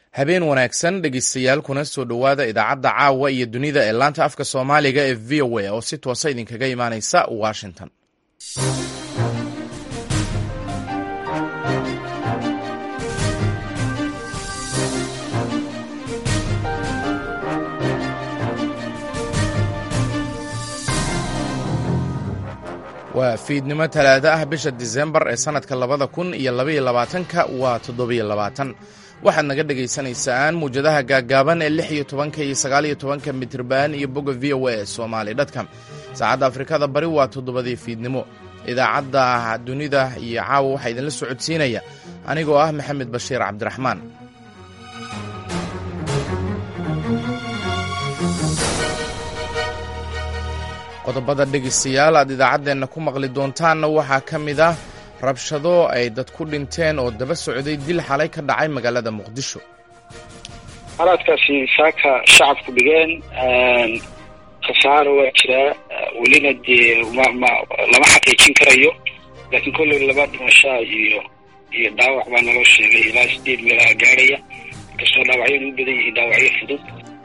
habeen wanaagsan dhegeystayaal kuna soo dhowaada idaacadda caawa iyo dunida ee laanta afka soomaaliga ee v o a oo si toosa idinkaga imaaneysa washington waa fiidnimo talaado ah bisha disembar ee sannadka labada kun iyo labaiyo labaatanka waa toddobiyo labaatan waxaad naga dhagaysanaysaan muwjadaha gaaggaaban ee lix iyo tobanka iyo sagaaliyo tobanka mitriban iyo bogga v o a somaali dtcom saacadda afrikada bari waa toddobadii fiidnimo idaacadda dunida iyo caawa waxaa idinla socodsiinaya anigoo ah maxamed bashiir cabdiraxmaan qodobada dhegaystayaal aad idaacaddeenna ku maqli doontaanna waxaa ka mid ah rabshado ay dad ku dhinteen oo daba socday dil xalay ka dhacay magaalada muqdisho xalaadkaasi saaka shacabku dhigeen khasaaro waa jiraa welina dee mma lama xaqiijin karayo laakiin kolley laba dhimashaa iyo iyo dhaawac baa naloo sheegay ilaa sideed meelaha gaadhaya inkastoo dhaawacyadu u badan yihiin dhaawacyo fudud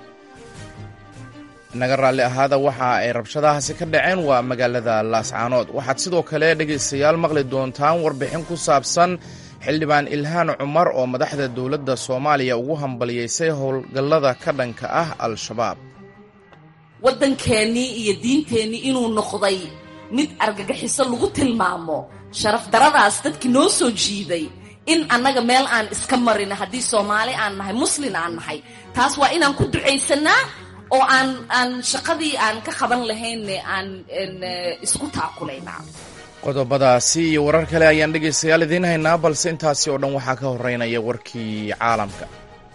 naga raalli ahaada waxa ay rabshadahaasi ka dhaceen waa magaalada laascaanood waxaad sidoo kale dhegaystayaal maqli doontaan warbixin ku saabsan xildhibaan ilhaan cumar oo madaxda dowladda soomaaliya ugu hambaliyeysay howlgallada ka dhanka ah al-shabaab waddankeennii iyo diinteennii inuu noqday mid argagaxiso lagu tilmaamo sharaf daradaas dadkii noo soo jiiday in annaga meel aan iska marin haddii soomaali aan nahay muslin aan nahay taas waa inaan ku ducaysannaa oo aan aan shaqadii aan ka qaban lahaynne aan isku taakulaynaa qodobadaasi iyo warar kale ayaan dhegaystayaal idiin haynaa balse intaasi oo dhan waxaa ka horeynaya warkii caalamka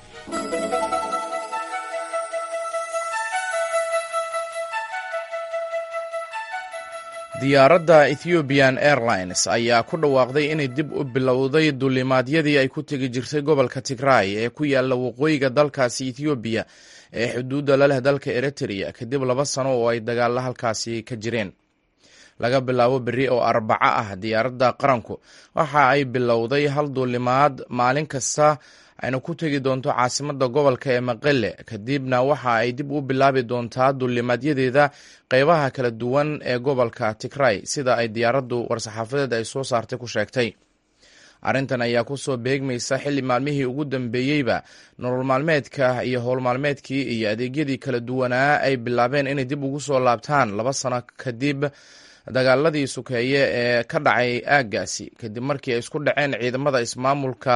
diyaaradda ethiopian airlines ayaa ku dhawaaqday inay dib u bilowday duulimaadyadii ay ku tegi jirtay gobolka tigray ee ku yaalla waqooyiga dalkaasi ethoobiya ee xuduudda la leh dalka eritrea kadib laba sano oo ay dagaalla halkaasi ka jireen laga bilaabo berri oo arbaco ah diyaaradda qaranku waxa ay bilowday hal duulimaad maalin kasta ayna ku tegi doonto caasimadda gobolka ee maqele kadibna waxa ay dib u bilaabi doontaa duulimaadyadeeda qeybaha kala duwan ee gobolka tigray sida ay diyaaraddu war-saxaafadeed ay soo saartay ku sheegtay arrintan ayaa kusoo beegmaysa xilli maalmihii ugu dambeeyeyba nolol maalmeedka iyo howl maalmeedkii iyo adeegyadii kala duwanaa ay bilaabeen inay dib ugu soo laabtaan laba sano kadib dagaaladii sukeeye ee ka dhacay aaggaasi kadib markii ay isku dhaceen ciidamada ismaamulka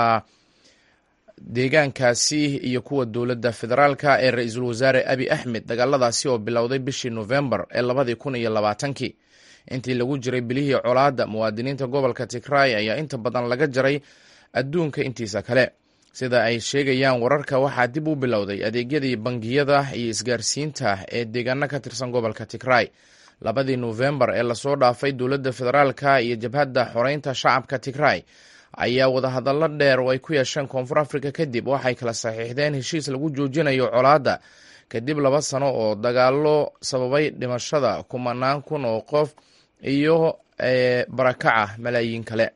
deegaankaasi iyo kuwa dowladda federaalka ee ra-iisul wasaare abi axmed dagaaladaasi oo bilowday bishii nofembar ee labadii kun iyo labaatankii intii lagu jiray bilihii colaadda muwaadiniinta gobolka tigray ayaa inta badan laga jaray adduunka intiisa kale sida ay sheegayaan wararka waxaa dib u bilowday adeegyadii bangiyada iyo isgaarsiinta ee deegaano ka tirsan gobolka tigray labadii nofembar ee lasoo dhaafay dowladda federaalka iyo jabhadda xoreynta shacabka tigray ayaa wadahadallo dheer oo ay ku yeesheen koonfur africa kadib waxay kala saxiixdeen heshiis lagu joojinayo colaadda kadib laba sano oo dagaalo sababay dhimashada kumanaan kun oo qof iyo barakaca malaayiin kale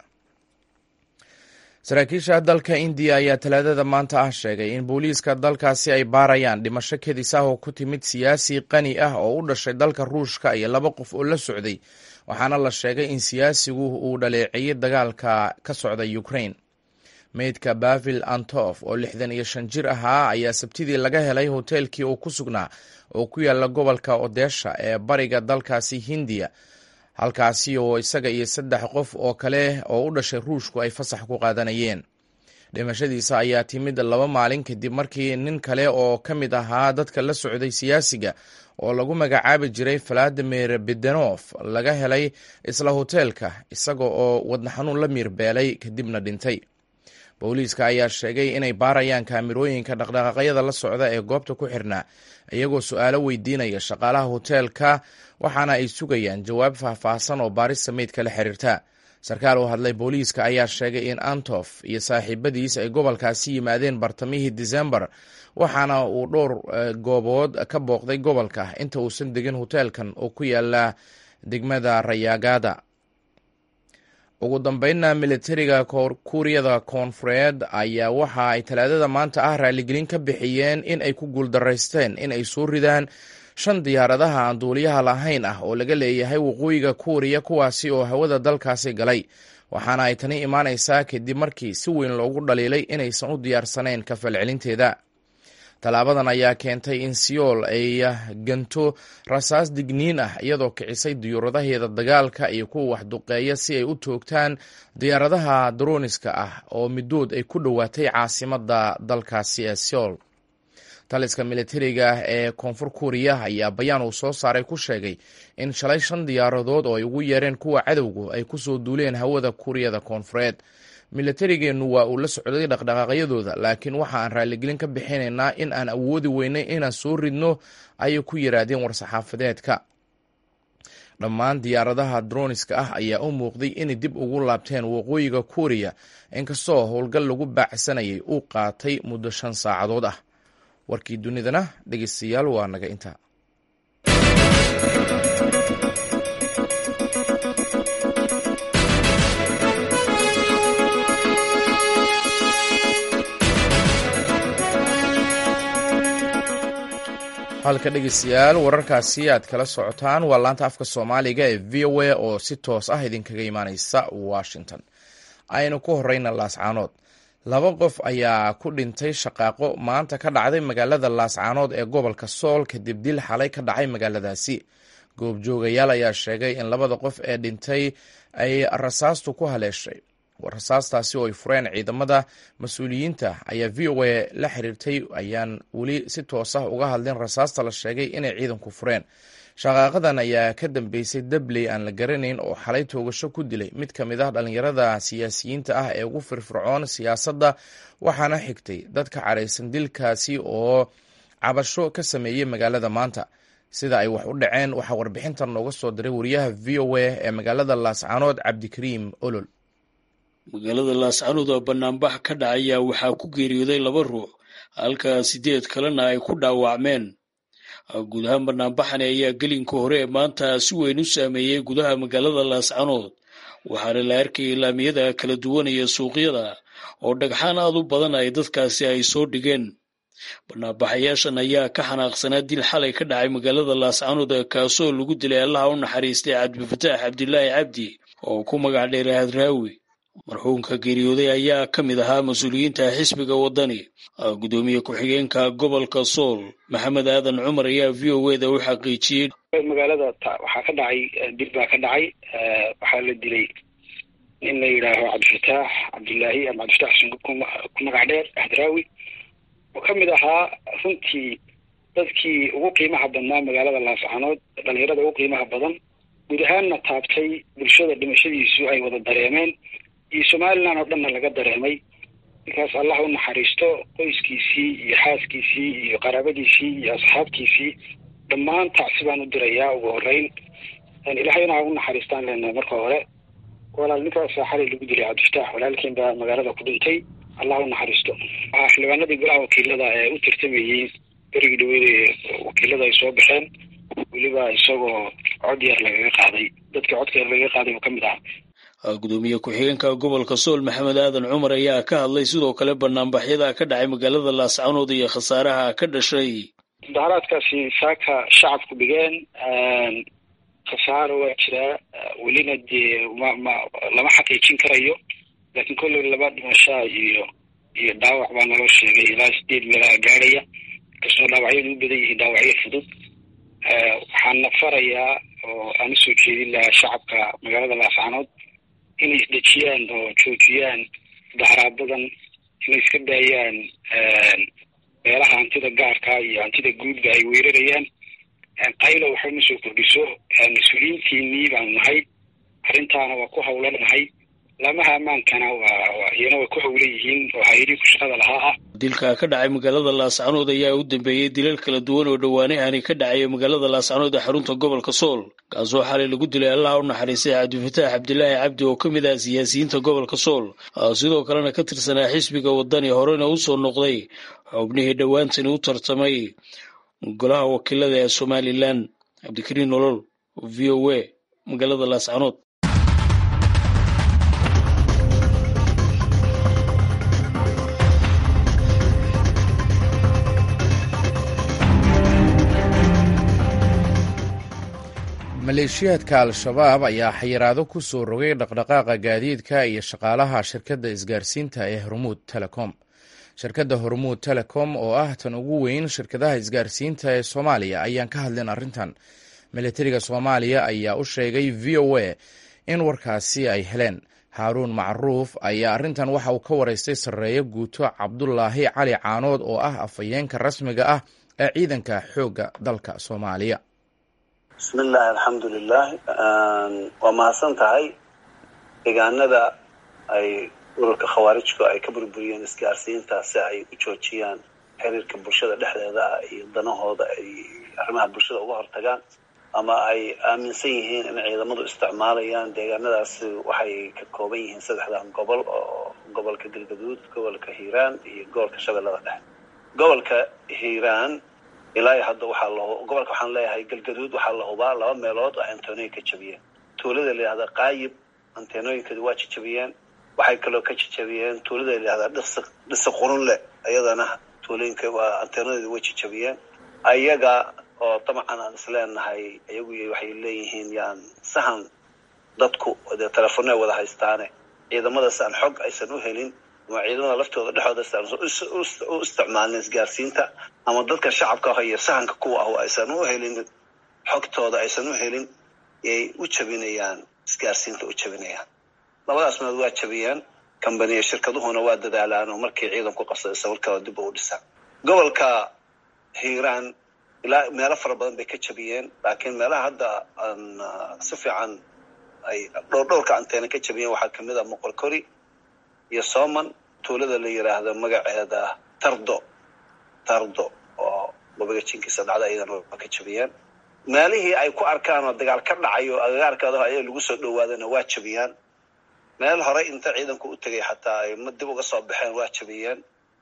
saraakiisha dalka indiya ayaa talaadada maanta ah sheegay in booliiska dalkaasi ay baarayaan dhimasho kedis ah oo ku timid siyaasi qani ah oo u dhashay dalka ruushka iyo laba qof oo la socday waxaana la sheegay in siyaasigu uu dhaleeceeyey dagaalka ka socda ukraine meydka bavil antof oo lixdan iyo shan jir ahaa ayaa sabtidii laga helay hoteelkii uu ku sugnaa oo ku yaala gobolka odesha ee bariga dalkaasi hindiya halkaasi oo isaga iyo saddex qof oo kale oo u dhashay ruushku ay fasax ku qaadanayeen dhimashadiisa ayaa timid laba maalin kadib markii nin kale oo ka mid ahaa dadka la socday siyaasiga oo lagu magacaabi jiray valadimir bedenof laga helay isla hoteelka isaga oo wadna xanuun la miirbeelay kadibna dhintay booliiska ayaa sheegay inay baarayaan kaamirooyinka dhaqdhaqaaqyada la socda ee goobta ku xirnaa iyagoo su-aalo weydiinaya shaqaalaha hoteelka waxaana ay sugayaan jawaab faahfaahsan oo baarista meydka la xiriirta sarkaal oo hadlay booliiska ayaa sheegay in antof iyo saaxiibadiis ay gobolkaasi yimaadeen bartamihii disembar waxaana uu dhowr goobood ka booqday gobolka inta uusan degin hoteelkan oo ku yaala degmada rayaagada ugu dambeynna militariga kuuriyada koonfureed ayaa waxa ay talaadada maanta ah raaligelin ka bixiyeen in ay ku guuldaraysteen in ay soo ridaan shan diyaaradaha aan duuliyaha lahayn ah oo laga leeyahay waqooyiga kuuriya kuwaasi oo hawada dalkaasi galay waxaana ay tani imaanaysaa kadib markii si weyn loogu dhaliilay inaysan u diyaarsanayn ka falcelinteeda tallaabadan ayaa keentay in siyool ay ganto rasaas digniin ah iyadoo kicisay diyuuradaheeda dagaalka iyo kuwa waxduqeeya si ay u toogtaan diyaaradaha droniska ah oo midood ay ku dhowaatay caasimadda dalkaasi ee siyool taliska militariga ee koonfur kuuriya ayaa bayaan uu soo saaray ku sheegay in shalay shan diyaaradood oo ay ugu yeereen kuwa cadowgu ay ku soo duuleen hawada kuuriyada koonfureed militarigeennu waa uu la socday dhaqdhaqaaqyadooda laakiin waxa aan raaligelin ka bixinaynaa in aan awoodi weynay inaan soo ridno ayay ku yidhaahdeen war-saxaafadeedka dhammaan diyaaradaha droniska ah ayaa u muuqday inay dib ugu laabteen waqooyiga kuuriya inkastoo howlgal lagu baacsanayay uu qaatay muddo shan saacadood ah warkii dunidana dhegeystayaal waa naga intaa halka dhegeystayaal wararkaasi aad kala socotaan waa laanta afka soomaaliga ee v o a oo si toos ah idinkaga imaaneysa washington aynu ku horeyna laascaanood laba qof ayaa ku dhintay shaqaaqo maanta ka dhacday magaalada laascaanood ee gobolka sool kadib dil xalay ka dhacay magaaladaasi goobjoogayaal ayaa sheegay in labada qof ee dhintay ay rasaastu ku haleeshay rasaastaasi oo ay fureen ciidamada mas-uuliyiinta ayaa v o a la xiriirtay ayaan weli si toos ah uga hadlin rasaasta la sheegay inay ciidanku fureen shaqaaqadan ayaa ka dambeysay dabley aan la garanayn oo xalay toogasho ku dilay mid ka mid ah dhallinyarada siyaasiyiinta ah ee ugu firfircoon siyaasadda waxaana xigtay dad ka caraysan dilkaasi oo cabasho ka sameeyey magaalada maanta sida ay wax u dhaceen waxaa warbixintan nooga soo diray wariyaha v o a ee magaalada laascaanood cabdikariim olol magaalada laascaanood oo banaanbax ka dhacaya waxaa ku geeriyooday laba ruux halka sideed kalena ay ku dhaawacmeen guud ahaan banaanbaxani ayaa gelinka hore ee maanta si weyn u saameeyey gudaha magaalada laascaanood waxaana la arkayay laamiyada kala duwanaya suuqyada oo dhagxaan aad u badan ay dadkaasi ay soo dhigeen banaanbaxayaashan ayaa ka xanaaqsanaa dil xalay ka dhacay magaalada laascaanood kaasoo lagu dilay allaha u naxariistay cabdifataax cabdilaahi cabdi oo ku magac dheeray hadraawi marxuumka geeriyooday ayaa ka mid ahaa mas-uuliyiinta xisbiga waddani gudoomiye ku-xigeenka gobolka sool maxamed aadan cumar ayaa v o eda u xaqiijiyey magaalada waxaa ka dhacay dil baa ka dhacay waxaa la dilay nin la yidhaaho cabdifataax cabdilaahi ama cabdifataax xuseen ku magac dheer ahdraawi oo ka mid ahaa runtii dadkii ugu qiimaha badnaa magaalada laascaanood dhalinyarada ugu qiimaha badan guud ahaanna taabtay bulshada dhimashadiisu ay wada dareemeen iyo somalilan oo dhanna laga dareemay ninkaas allah u naxariisto qoyskiisii iyo xaaskiisii iyo qaraabadiisii iyo asxaabtiisii dhammaan tacsi baan u dirayaa ugu horeyn ilaahayna ha u naxariistaan leenahay marka hore walaal ninkaasa xalay lagu dilay cabdifataax walaalkiin baa magaalada ku dhintay allah u naxariisto waxaa xildhibaanadii golaha wakiilada ee u tartamayey berigii dhaweede wakiilada ay soo baxeen weliba isagoo cod yar lagaga qaaday dadkii codka yar lagaga qaaday oo ka mid aha gudoomiye ku-xigeenka gobolka sool maxamed aadan cumar ayaa ka hadlay sidoo kale banaanbaxyada ka dhacay magaalada laascaanood iyo khasaaraha ka dhashay mudaharaadkaasi saaka shacabku dhigeen khasaaro waa jiraa welina dee ma ma lama xaqiijin karayo laakiin kolley laba dhimashaa iyo iyo dhaawac baa naloo sheegay ilaa sideed meelaha gaadhaya inkastoo dhaawacyadu u badan yihiin dhaawacyo fudud waxaana farayaa oo aan usoo jeedin lahaa shacabka magaalada laascaanood inay isdejiyaan oo joojiyaan daharaabadan inay iska daayaan meelaha hantida gaarka iyo hantida guudba ay weerarayaan qaylo waxba ma soo kordhiso mas-uuliyiintiinii baanu nahay arrintaana waa ku hawlan nahay laamaha ammaankana waa iyana way ku hawlan yihiin oo hay-adii ku shaqada lahaa ah dilka ka dhacay magaalada laascaanood ayaa u dambeeyey dilal kala duwan oo dhowaanahani ka dhacaya magaalada laascaanood ee xarunta gobolka sool kaasoo xalay lagu dilay allaha u naxariistay cabdifataax cabdilaahi cabdi oo ka mid ah siyaasiyiinta gobolka sool sidoo kalena ka tirsanaa xisbiga waddani horena u soo noqday xubnihii dhowaantani u tartamay golaha wakiilada ee somalilan cabdikariin nolol v o a magaalada laascaanood maleeshiyaadka al-shabaab ayaa xayiraado ku soo rogay dhaqdhaqaaqa gaadiidka iyo shaqaalaha shirkadda isgaarsiinta ee hormuud telecom shirkadda hormuud telecom oo ah tan ugu weyn shirkadaha isgaarsiinta ee soomaaliya ayaan ka hadlin arrintan milatariga soomaaliya ayaa u sheegay v o a in warkaasi ay heleen haaruun macruuf ayaa arrintan waxa uu ka waraystay sarreeyo guuto cabdulaahi cali caanood oo ah afhayeenka rasmiga ah ee ciidanka xoogga dalka soomaaliya bismillahi alxamdulilah waa mahadsan tahay deegaanada ay ururka khawaarijku ay ka burburiyeen isgaarsiinta si ay u joojiyaan xiriirka bulshada dhexdeeda ah iyo danahooda ay arrimaha bulshada uga hortagaan ama ay aaminsan yihiin in ciidamadu isticmaalayaan deegaanadaasi waxay ka kooban yihiin saddexdan gobol oo gobolka galgaduud gobolka hiiraan iyo gobolka shabeellada dhexe gobolka hiiraan ilaa hadda waxaa la gobolka waxaan leeyahay galgaduud waxaa la hubaa laba meelood oo antenoyin ka jabiyeen tuulada la yihahda qaayib antenoyinkeedu waa jajabiyeen waxay kaloo ka jajabiyeen tuulada la yihahda dhisi dhisi qurunle iyadana tuulooyinka waa antenoyada way jajabiyeen ayaga oo dabcan aan isleenahay iyagu waxay leeyihiin yaan sahan dadku dee telefoonay wada haystaane ciidamadaas aan xog aysan u helin ama ciidamada laftooda dhexooda u isticmaalin isgaarsiinta ama dadka shacabka ah iyo sahanka kuwa ah aysan u helin xogtooda aysan u helin yay u jabinayaan isgaarsiinta u jabinayaan labadaas meelood waa jabiyeen kambaniya shirkaduhuna waa dadaalaan oo markii ciidanku qabsaday sawirkada dib u dhisaan gobolka hiiraan ilaa meelo fara badan bay ka jabiyeen laakiin meelaha hadda aan si fiican ay dhowr dhowrka anteena ka jabiyeen waxaa kamid ah moqorkori iyo soman tuulada la yiraahdo magaceeda tardo tardo oo wabiga jinkiisa dhacda iyadana waa ka jabiyeen meelihii ay ku arkaan oo dagaal ka dhacayo agagaarkeeda ayaa lagu soo dhawaadana waa jabiyaan meel horey inta ciidanku u tegay xataa ay ma dib uga soo baxeen waa jabiyeen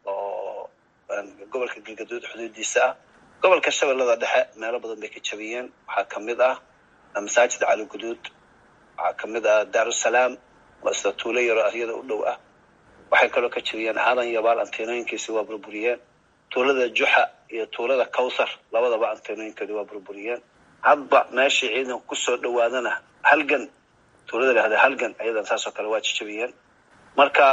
oo gobolka galgaduud xuduudiisa ah gobolka shabeellada dhexe meelo badan bay ka jabiyeen waxaa kamid ah masaajid cali guduud waxaa kamid ah daarusalaam oo isla tuulo yaro aryada u dhow ah waxay kaloo ka jabiyeen aadan yabaal anteenooyinkiisi waa burburiyeen tuulada juxa iyo tuulada cawthar labadaba anteenooyinkeedi waa burburiyeen hadba meeshii ciidanku kusoo dhawaadana halgan tuulada lahada halgan ayadan saasoo kale waa jajabiyeen marka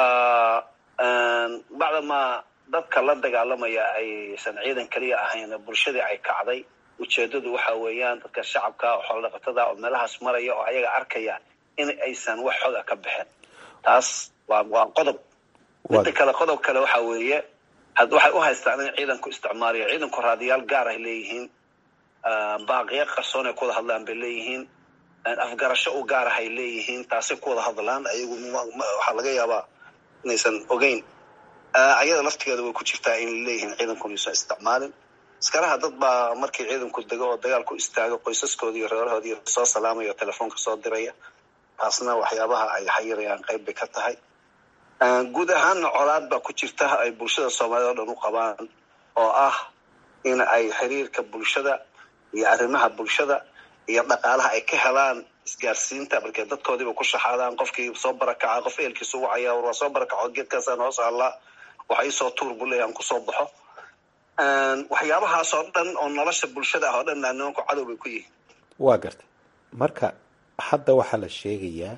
bacdamaa dadka la dagaalamaya aysan ciidan keliya ahayn bulshadii ay kacday ujeedadu waxa weeyaan dadka shacabka oo xoolodhaqatada oo meelahaas maraya oo ayaga arkaya in aysan wax xoga ka baxeen taas waa waa qodob midda kale qodob kale waxa weeye waxay u haystaan in ciidanku isticmaalayo ciidanku raadiyaal gaar ay leeyihiin baaqiyo qarsoon ay ku wada hadlaan bay leeyihiin afgarasho u gaar ah ay leeyihiin taasay ku wada hadlaan ayagu waxaa laga yaabaa inaysan ogeyn ayada laftigeeda way ku jirtaa in leeyihiin ciidankuna aysan isticmaalin askaraha dad baa markii ciidanku dego oo dagaal ku istaago qoysaskooda iyo reerahoodii soo salaamaya oo telefoonka soo diraya taasna waxyaabaha ay xayirayaan qayb bay ka tahay guud ahaanna colaad baa ku jirta ay bulshada soomaaliyed oo dhan u qabaan oo ah in ay xiriirka bulshada iyo arrimaha bulshada iyo dhaqaalaha ay ka helaan isgaarsiinta markay dadkoodiiba ku shaxaadaan qofkii soo barakaca qof eelkiisa ugu cayaa war waa soo barakaco geedkaasaan hoos allaa waxa iisoo tuur buu leeyahy aan kusoo baxo waxyaabahaas oo dhan oo nolosha bulshada ah oo dhan nimanku cadow bay ku yihiin waa gartay marka hadda waxaa la sheegayaa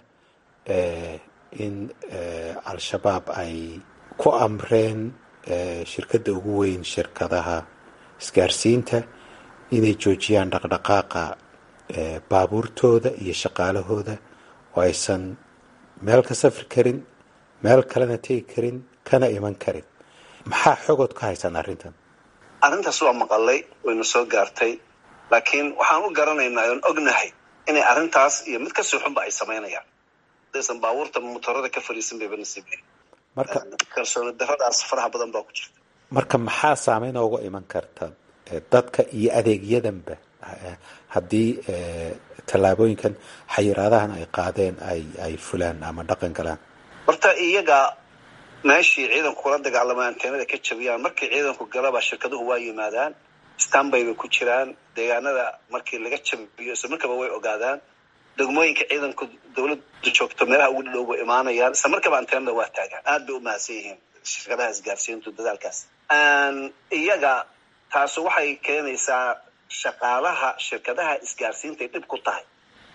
in al-shabaab ay ku amreen shirkadda ugu weyn shirkadaha isgaarsiinta inay joojiyaan dhaqdhaqaaqa baabuurtooda iyo shaqaalahooda oo aysan meel ka safri karin meel kalena tegi karin kana iman karin maxaa xogood ka haysaan arrintan arrintaas waa maqalay wayna soo gaartay laakiin waxaan u garanaynaa oon ognahay inay arrintaas iyo mid kasii xunba ay samaynayaan hadaysan baabuurta motorada ka fariisan bayba nasiibay marka kalsooni daradaas faraha badan baa ku jirta marka maxaa saameyn ooga iman karta dadka iyo adeegyadanba haddii tallaabooyinkan xayiraadahan ay qaadeen ay ay fulaan ama dhaqan galaan horta iyaga meeshii ciidanku kula dagaalamay anteenada ka jabiyaan markii ciidanku galaba shirkaduhu waa yimaadaan stanbay bay ku jiraan deegaanada markii laga jabiyo isla markaba way ogaadaan degmooyinka ciidanku dawladdu joogto meelaha ugu dhadhow bay imaanayaan isla markaba anteenada waa taagaan aad bay u mahadsan yihiin shirkadaha isgaarsiintu dadaalkaas iyaga taasi waxay keenaysaa shaqaalaha shirkadaha isgaarsiintay dhib ku tahay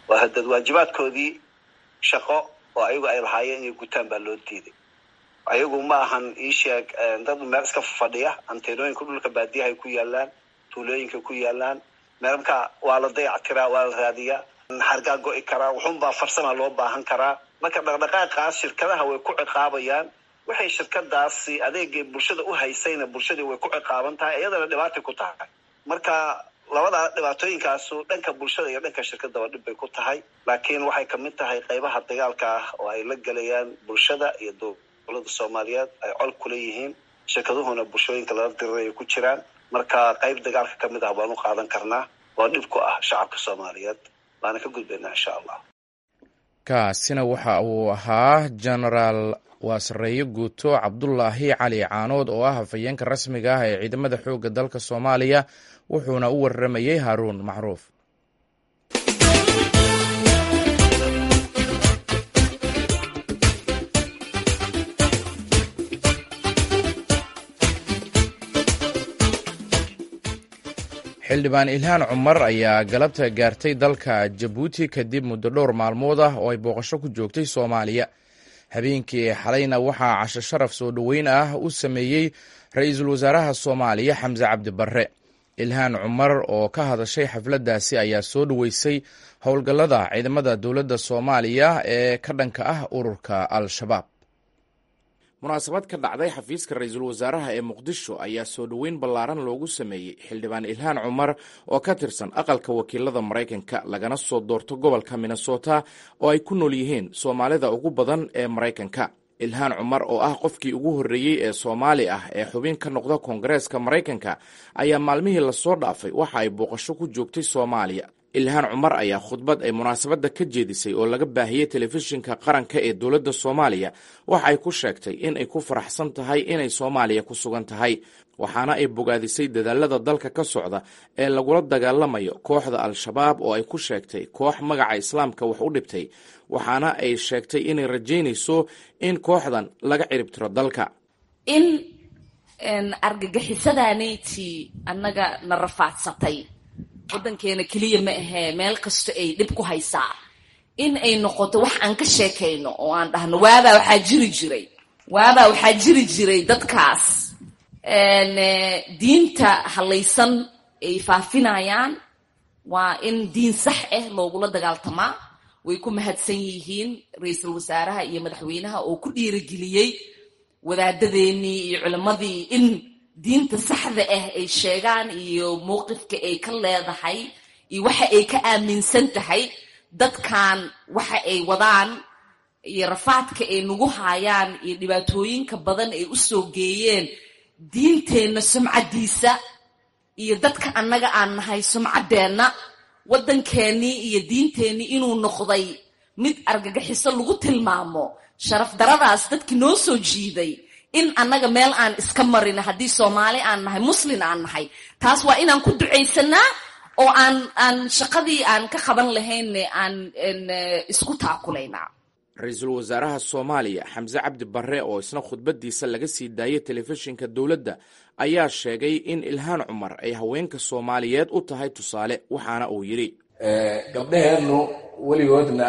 waa hadad waajibaadkoodii shaqo oo ayagu ay lahaayeen inay gutaan baa loo diiday ayagu ma ahan iisheeg dad meel iska fadhiya anteenooyinka dhulka baadiyaha ay ku yaalaan tuulooyinka ku yaalaan meelka waa la dayactiraa waa la raadiyaa xargaa go'i karaa wuxunbaa farsama loo baahan karaa marka dhaqdhaqaaqaas shirkadaha way ku ciqaabayaan waxay shirkadaasi adeegay bulshada u haysayna bulshadii way ku ciqaaban tahay iyadana dhibaatay ku tahay marka labada dhibaatooyinkaasu dhanka bulshada iyo dhanka shirkadaba dhib bay ku tahay laakiin waxay kamid tahay qaybaha dagaalka ah oo ay la gelayaan bulshada iyo dowlada soomaaliyeed ay col kula yihiin shirkaduhuna bulshooyinka lala diriray ay ku jiraan marka qayb dagaalka kamid ah baan u qaadan karnaa oo dhib ku ah shacabka soomaaliyeed baana ka gudbaynaa insha allah kaasina waxa uu ahaa genaraal waasareeye guuto cabdulaahi cali caanood oo ah hafayeenka rasmiga ah ee ciidamada xoogga dalka soomaaliya wuxuuna u waramayey haaruun macruuf xildhibaan ilhaan cumar ayaa galabta gaartay dalka jabuuti kadib muddo dhowr maalmood ah oo ay booqasho ku joogtay soomaaliya habeenkii xalayna waxaa casho sharaf soo dhoweyn ah u sameeyey ra-iisul wasaaraha soomaaliya xamse cabdi barre ilhaan cumar oo ka hadashay xafladdaasi ayaa soo dhoweysay howlgallada ciidamada dowladda soomaaliya ee ka dhanka ah ururka al-shabaab munaasabad ka dhacday xafiiska ra-iisul wasaaraha ee muqdisho ayaa soo dhoweyn ballaaran loogu sameeyey xildhibaan ilhaan cumar oo ka tirsan aqalka wakiilada maraykanka lagana soo doorto gobolka minnesota oo ay ku nool yihiin soomaalida ugu badan ee maraykanka ilhaan cumar oo ah qofkii ugu horreeyey ee soomaali ah ee xubin ka noqda koongareeska maraykanka ayaa maalmihii lasoo dhaafay waxa ay booqasho ku joogtay soomaaliya ilhaan cumar ayaa khudbad ay munaasabadda ka jeedisay oo laga baahiyey telefishinka qaranka ee dowladda soomaaliya waxa ay ku sheegtay in ay ku faraxsan tahay inay soomaaliya ku sugan tahay waxaana ay bogaadisay dadaalada dalka ka socda ee lagula dagaalamayo kooxda al-shabaab oo ay ku sheegtay koox magaca islaamka wax u dhibtay waxaana ay sheegtay inay rajaynayso in kooxdan laga ciribtiro dalka in argagixisadaanayti annaga na rafaadsatay waddankeena keliya ma ahee meel kasto ay dhib ku haysaa in ay noqoto wax aan ka sheekayno oo aan dhahno waabaa waxaa jiri jiray waabaa waxaa jiri jiray dadkaas diinta halaysan ay faafinayaan waa in diin sax ah loogula dagaaltamaa way ku mahadsan yihiin ra-iisul wasaaraha iyo madaxweynaha oo ku dhiirigeliyey wadaadadeenii iyo culimmadii in diinta saxda ah ay sheegaan iyo mowqifka ay ka leedahay iyo waxa ay ka aaminsan tahay dadkan waxa ay wadaan iyo rafaadka ay nagu haayaan iyo dhibaatooyinka badan ay u soo geeyeen diinteenna sumcaddiisa iyo dadka annaga aan nahay sumcaddeenna waddankeennii iyo diinteennii inuu noqday mid argagaxiso lagu tilmaamo sharaf daradaas dadkii noo soo jiiday in annaga meel aan iska marin haddii soomaali aan nahay muslin aan nahay taas waa inaan ku ducaysanaa oo aan aan shaqadii aan ka qaban lahaynne aan isku taakulaynaa ra-iisul wasaaraha soomaaliya xamse cabdi barre oo isna khudbaddiisa laga sii daayay telefishinka dowladda ayaa sheegay in ilhaan cumar ay haweenka soomaaliyeed u tahay tusaale waxaana uu yidhi gabdhaheennu weligoodna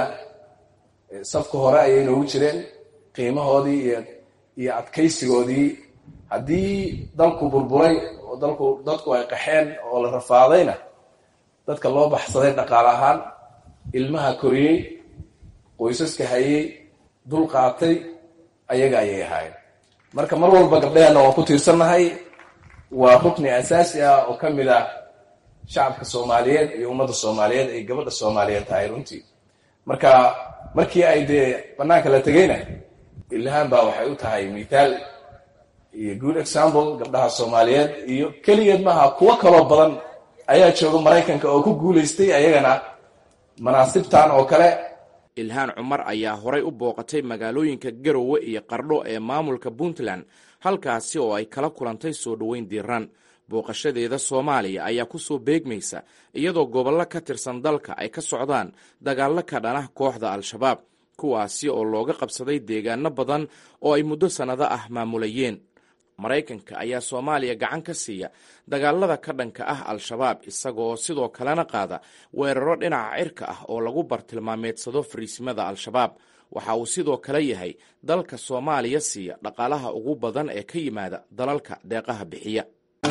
safka hore ayay noogu jireen qiimahoodii iyo iyo adkaysigoodii haddii dalku burburay oo dalku dadku ay qaxeen oo la rafaadayna dadka loo baxsaday dhaqaale ahaan ilmaha koriyey qoysaska hayey dul qaatay ayaga ayay ahaayeen marka mar walba gabdhaheenna waan ku tiirsannahay waa rukni asaasi ah oo ka mid ah shacabka soomaaliyeed iyo ummadda soomaaliyeed ay gabadha soomaaliyeed tahay runtii marka markii ay dee banaanka la tegeyna ilhaan baa waxay u tahay mithaal iyo good example gabdhaha soomaaliyeed iyo keligeed maaha kuwo kaloo badan ayaa jooga maraykanka oo ku guulaystay ayagana manaasibtan oo kale ilhaan cumar ayaa horay u booqatay magaalooyinka garowe iyo qardho ee maamulka puntland halkaasi oo ay kala kulantay soo dhoweyn diiran booqashadeeda soomaaliya ayaa ku soo beegmaysa iyadoo gobollo ka tirsan dalka ay ka socdaan dagaallo ka dhanah kooxda al-shabaab kuwaasi oo looga qabsaday deegaano badan oo ay muddo sannado ah maamulayeen maraykanka ayaa soomaaliya gacan ka siiya dagaalada ka dhanka ah al-shabaab isagoo sidoo kalena qaada weeraro dhinaca cirka ah oo lagu bartilmaameedsado fariisimada al-shabaab waxa uu sidoo kale yahay dalka soomaaliya siiya dhaqaalaha ugu badan ee ka yimaada dalalka deeqaha bixiya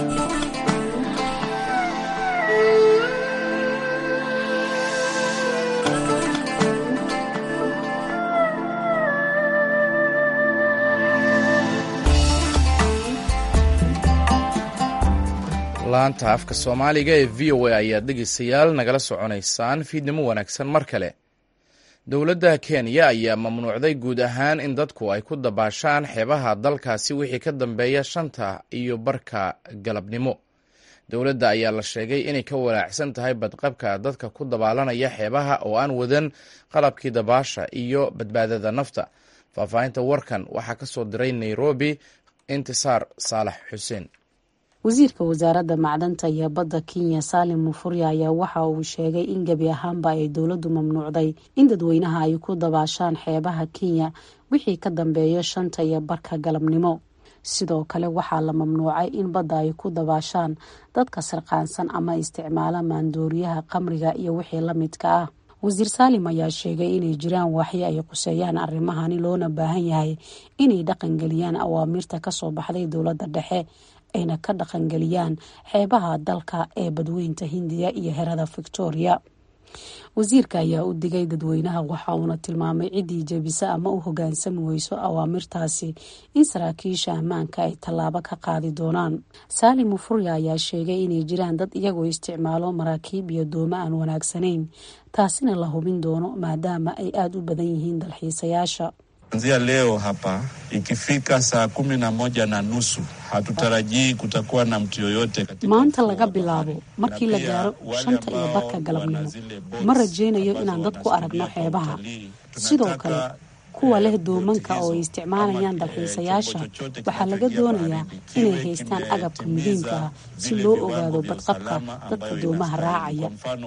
laanta afka soomaaliga ee v o a ayaad dhegeystayaal nagala soconaysaan fiidnimo wanaagsan mar kale dowladda kenya ayaa mamnuucday guud ahaan in dadku ay ku dabaashaan xeebaha dalkaasi wixii ka dambeeya shanta iyo barka galabnimo dowladda ayaa la sheegay inay ka walaacsan tahay badqabka dadka ku dabaalanaya xeebaha oo aan wadan qalabkii dabaasha iyo badbaadada nafta faahfaahinta warkan waxaa ka soo diray nairobi intisaar saalax xuseen wasiirka wasaaradda macdanta iyo badda kenya saalim mufurya ayaa waxa uu sheegay in gebi ahaanba ay dowladdu mamnuucday in dadweynaha ay ku dabaashaan xeebaha kenya wixii ka dambeeya shanta iyo barka galabnimo sidoo kale waxaa la mamnuucay in badda ay ku dabaashaan dadka sarqaansan ama isticmaala maandooriyaha qamriga iyo wixii la midka ah wasiir saalim ayaa sheegay inay jiraan waaxyo ay quseeyaan arrimahani loona baahan yahay inay dhaqangeliyaan awaamirta kasoo baxday dowladda dhexe ayna ka dhaqangeliyaan xeebaha dalka ee badweynta hindiya iyo herada victoria wasiirka ayaa u digay dadweynaha waxa uuna tilmaamay ciddii jebisa ama u hogaansami weyso awaamirtaasi in saraakiisha ammaanka ay tallaabo ka qaadi doonaan saalim mufurya ayaa sheegay inay jiraan dad iyagoo isticmaalo maraakiib iyo doomo aan wanaagsanayn taasina la hubin doono maadaama ay aada u badan yihiin dalxiisayaasha Kuanzia leo hapa ikifika saa kumi na moja na nusu hatutarajii kutakuwa na mtu yoyote katika maanta laga bilaabo markii la gaaro shanta iyo barka galabnimo ma rajaynayo inaan dad ku aragno xeebaha sidoo kale kuwa leh doomanka oo ay isticmaalayaan dalxiisayaasha waxaa laga doonayaa inay haystaan agabka muhiimka ah si loo ogaado badqabka dadka doomaha raacaya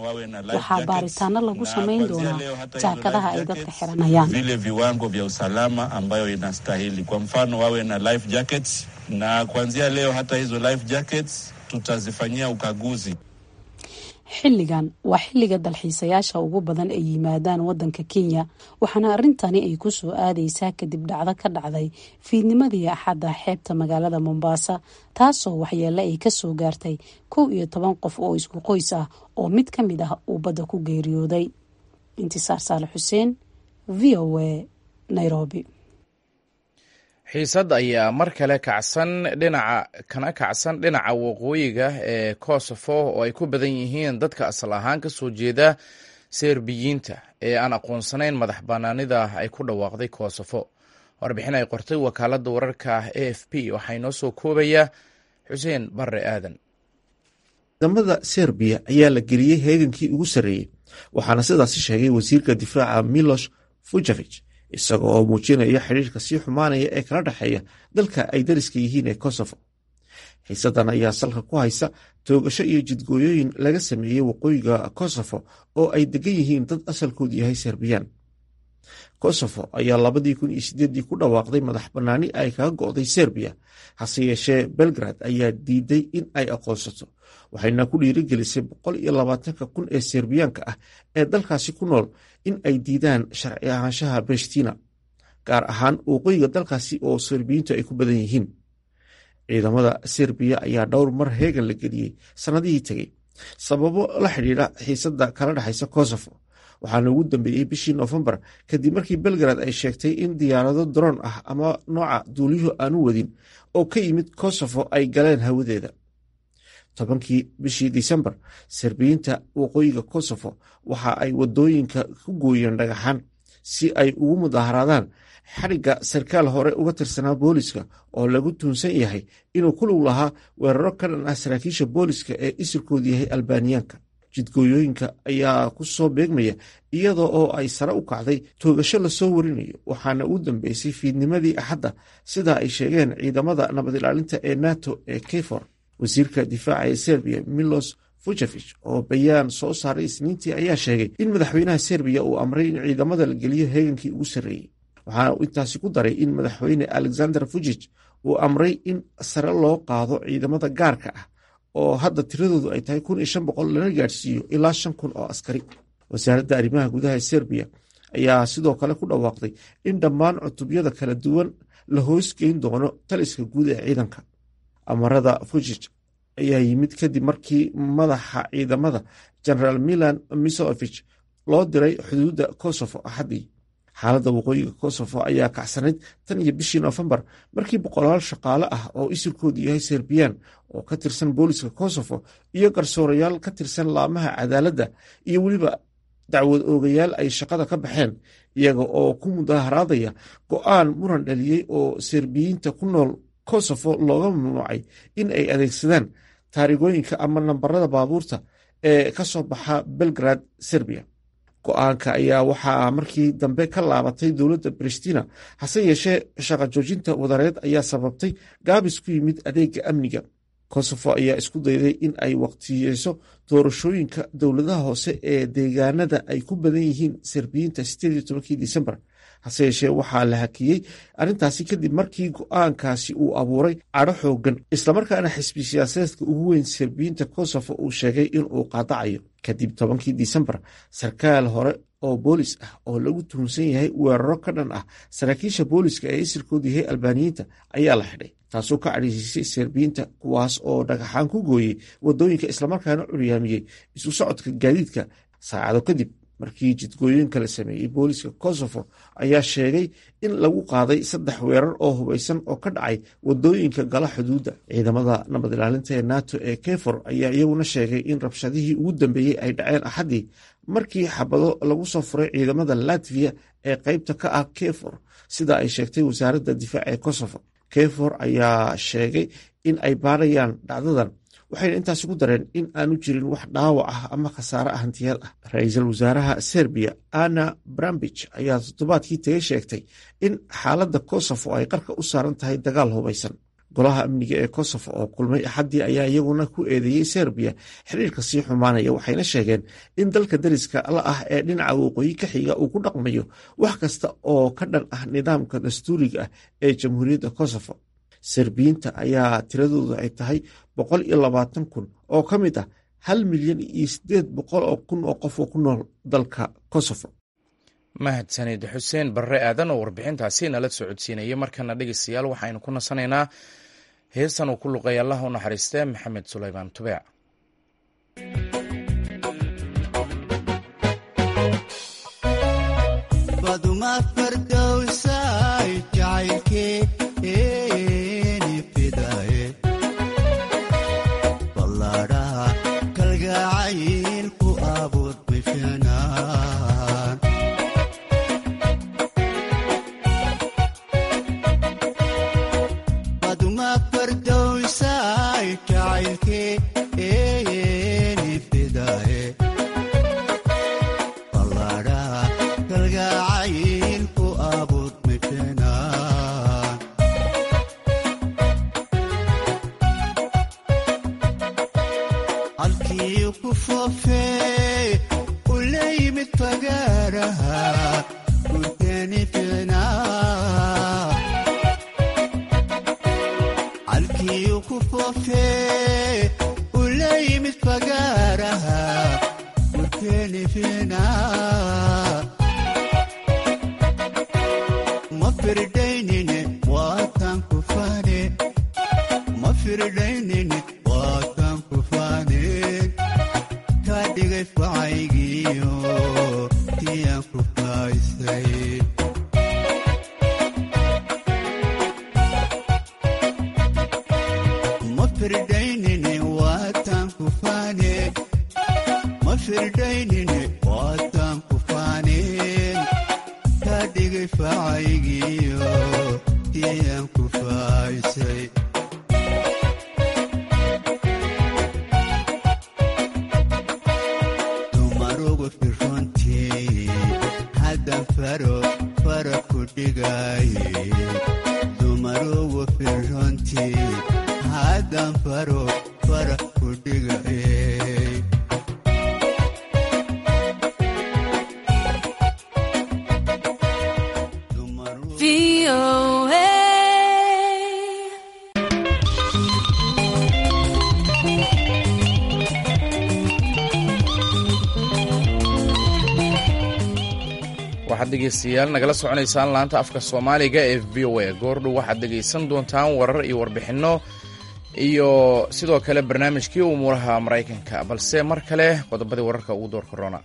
waxaa baaritaano lagu samayn doonaa jaakadaha ay dadka xiranayaan vile viwango vya usalama ambayo inastahili. Kwa mfano wawe na life jackets, na kuanzia leo hata hizo life jackets tutazifanyia ukaguzi. xilligan waa xilliga dalxiisayaasha ugu badan ay yimaadaan wadanka kenya waxaana arrintani ay ku soo aadaysaa kadib dhacdo ka dhacday fiidnimadii axadda xeebta magaalada mombasa taasoo waxyeele ay kasoo gaartay kow iyo toban qof oo isku qoys ah oo mid ka mid ah uu badda ku geeriyooday intisaar saale xuseen v o a nairobi xiisad ayaa mar kale kacsan dhinaca kana kacsan dhinaca waqooyiga ee kosovo oo ay ku badan yihiin dadka asal ahaan ka soo jeeda serbiyiinta ee aan aqoonsanayn madax bannaanida ay ku dhawaaqday kosovo warbixin ay qortay wakaaladda wararka a f p waxaa inoo soo koobaya xuseen barre aadan ciidamada serbiya ayaa la geliyey heegankii ugu sarreeyey waxaana sidaasi sheegay wasiirka difaaca milosh fujevich isaga oo muujinaya xidhiirka sii xumaanaya ee kala dhexeeya dalka ay dariska yihiin ee kosovo xiisadan ayaa salka ku haysa toogasho iyo jidgooyooyin laga sameeyey waqooyiga kosovo oo ay degan yihiin dad asalkoodu yahay serbiyaan kosovo ayaa labadii kun iyo sideedii ku dhawaaqday madax bannaani ay kaga go'day serbiya hase yeeshee belgrad ayaa diiday in ay aqoonsato waxayna ku dhiirigelisay boqol iyo labaatanka kun ee serbiyaanka ah ee dalkaasi ku nool in ay diidaan sharci ahaanshaha breshtina gaar ahaan waqooyiga dalkaasi oo serbiyiintu ay ku badan yihiin ciidamada serbiya ayaa dhowr mar heegan la geliyey sannadihii tegey sababo la xidhiidha xiisada kala dhexaysa kosovo waxaana ugu dambeeyey bishii noofembar kadib markii belgrad ay sheegtay in diyaarado daroon ah ama nooca duuliyuhu aanu wadin oo ka yimid kosovo ay galeen hawadeeda tobankii bishii disembar serbiyiinta waqooyiga kosovo waxa ay wadooyinka ku gooyeen dhagaxaan si ay ugu mudaaharaadaan xadhigga sarkaal hore uga tirsanaa booliska oo lagu tuunsan yahay inuu ku lug lahaa weeraro ka dhan ah saraakiisha booliska ee isirkoodu yahay albaaniyaanka jidgooyooyinka ayaa ku soo beegmaya iyadoo oo ay sare u kacday toogasho lasoo warinayo waxaana ugu dambeysay fiidnimadii axadda sida ay sheegeen ciidamada nabad ilaalinta ee nato ee kefor wasiirka difaaca ee serbiya milos fujevich oo bayaan soo saaray isniintii ayaa sheegay in madaxweynaha serbiya uu amray in ciidamada la geliyo heegankii ugu sarreeyey waxaana uu intaasi ku daray in madaxweyne alexander fujich uu amray in sare loo qaado ciidamada gaarka ah oo hadda tiradoodu ay tahay kun iyo shan boqol lana gaadhsiiyo ilaa shan kun oo askari wasaaradda arrimaha gudaha ee serbiya ayaa sidoo kale ku dhawaaqday in dhammaan cutubyada kala duwan la hoosgeyn doono taliska guud ee ciidanka amarada fujij ayaa yimid kadib markii madaxa ciidamada generaal milan misovich loo diray xuduudda kosovo axaddii xaaladda waqooyiga kosovo ayaa kacsanayd tan iyo bishii noofembar markii boqolaal shaqaale ah oo isirkoodu yahay serbiyan oo ka tirsan booliska kosovo iyo garsoorayaal ka tirsan laamaha cadaaladda iyo weliba dacwad oogayaal ay shaqada ka baxeen iyaga oo ku mudaharaadaya go'aan muran dhaliyey oo serbiyiinta ku nool kosovo looga mamnuucay in ay adeegsadaan taarigooyinka ama nambarada baabuurta ee ka soo baxa belgrad serbiya go-aanka ayaa waxaa markii dambe ka laabatay dowladda bristina hase yeeshee shaqa joojinta wadareed ayaa sababtay gaabis ku yimid adeega amniga kosovo ayaa isku dayday in ay waqtiyeyso doorashooyinka dowladaha hoose ee deegaanada ay ku badan yihiin serbiyiinta sideed iyo tobankii disembar hase yeeshee waxaa la hakiyey arrintaasi kadib markii go-aankaasi uu abuuray cadho xoogan islamarkaana xisbi siyaasadeedka ugu weyn serbiyiinta kosovo uu sheegay inuu qaadacayo kadib tobankii disembar sarkaal hore oo boolis ah oo lagu tuhunsan yahay weeraro ka dhan ah saraakiisha booliska ee isirkoodu yahay albaaniyiinta ayaa la xidhay taasoo ka cadhaysiisay serbiyiinta kuwaas oo dhagaxaan ku gooyey wadooyinka islamarkaana curyaamiyey isu socodka gaadiidka saacado kadib markii jidgooyinka la sameeyey booliska kosovo ayaa sheegay in lagu qaaday saddex weerar oo hubaysan oo ka dhacay wadooyinka gala xuduudda ciidamada nabad ilaalinta ee nato ee kefor ayaa iyaguna sheegay in rabshadihii ugu dambeeyey ay dhaceen axaddii markii xabado lagu soo furay ciidamada latviya ee qeybta ka ah kefor sida ay sheegtay wasaaradda difaac ee kosovo kefor ayaa sheegay in ay baarayaan dhacdadan waxayna intaasi ku dareen in aanu jirin wax dhaawac ah ama khasaare hantiyeed ah ra-iisul wasaaraha serbiya anna brambich ayaa toddobaadkii tagay sheegtay in xaaladda kosovo ay qarka u saaran tahay dagaal hubaysan golaha amniga ee kosovo oo kulmay axaddii ayaa iyaguna ku eedeeyey serbiya xiriirka sii xumaanaya waxayna sheegeen in dalka dariska la ah ee dhinaca waqooyi ka xiga uu ku dhaqmayo wax kasta oo ka dhan ah nidaamka dastuuriga ah ee jamhuuriyadda kosovo serbiyiinta ayaa tiradoodu ay tahay boqol iyo labaatan kun oo ka mid ah hal milyan iyo sideed boqol oo kun oo qof oo ku nool dalka kosovo mahadsanid xuseen barre aadan oo warbixintaasi nala socodsiinayay markana dhegeystayaal waxaynu ku nasanaynaa heestan uu ku luqeey allah u naxariistee maxamed sulaymaan tubeec waxaad dhegaystayaal nagala soconaysaan laanta afka soomaaliga ee v o a goordhow waxaad dhegaysan doontaan warar iyo warbixinno iyo sidoo kale barnaamijkii umuuraha maraykanka balse mar kale qodobadii wararka ugu door korona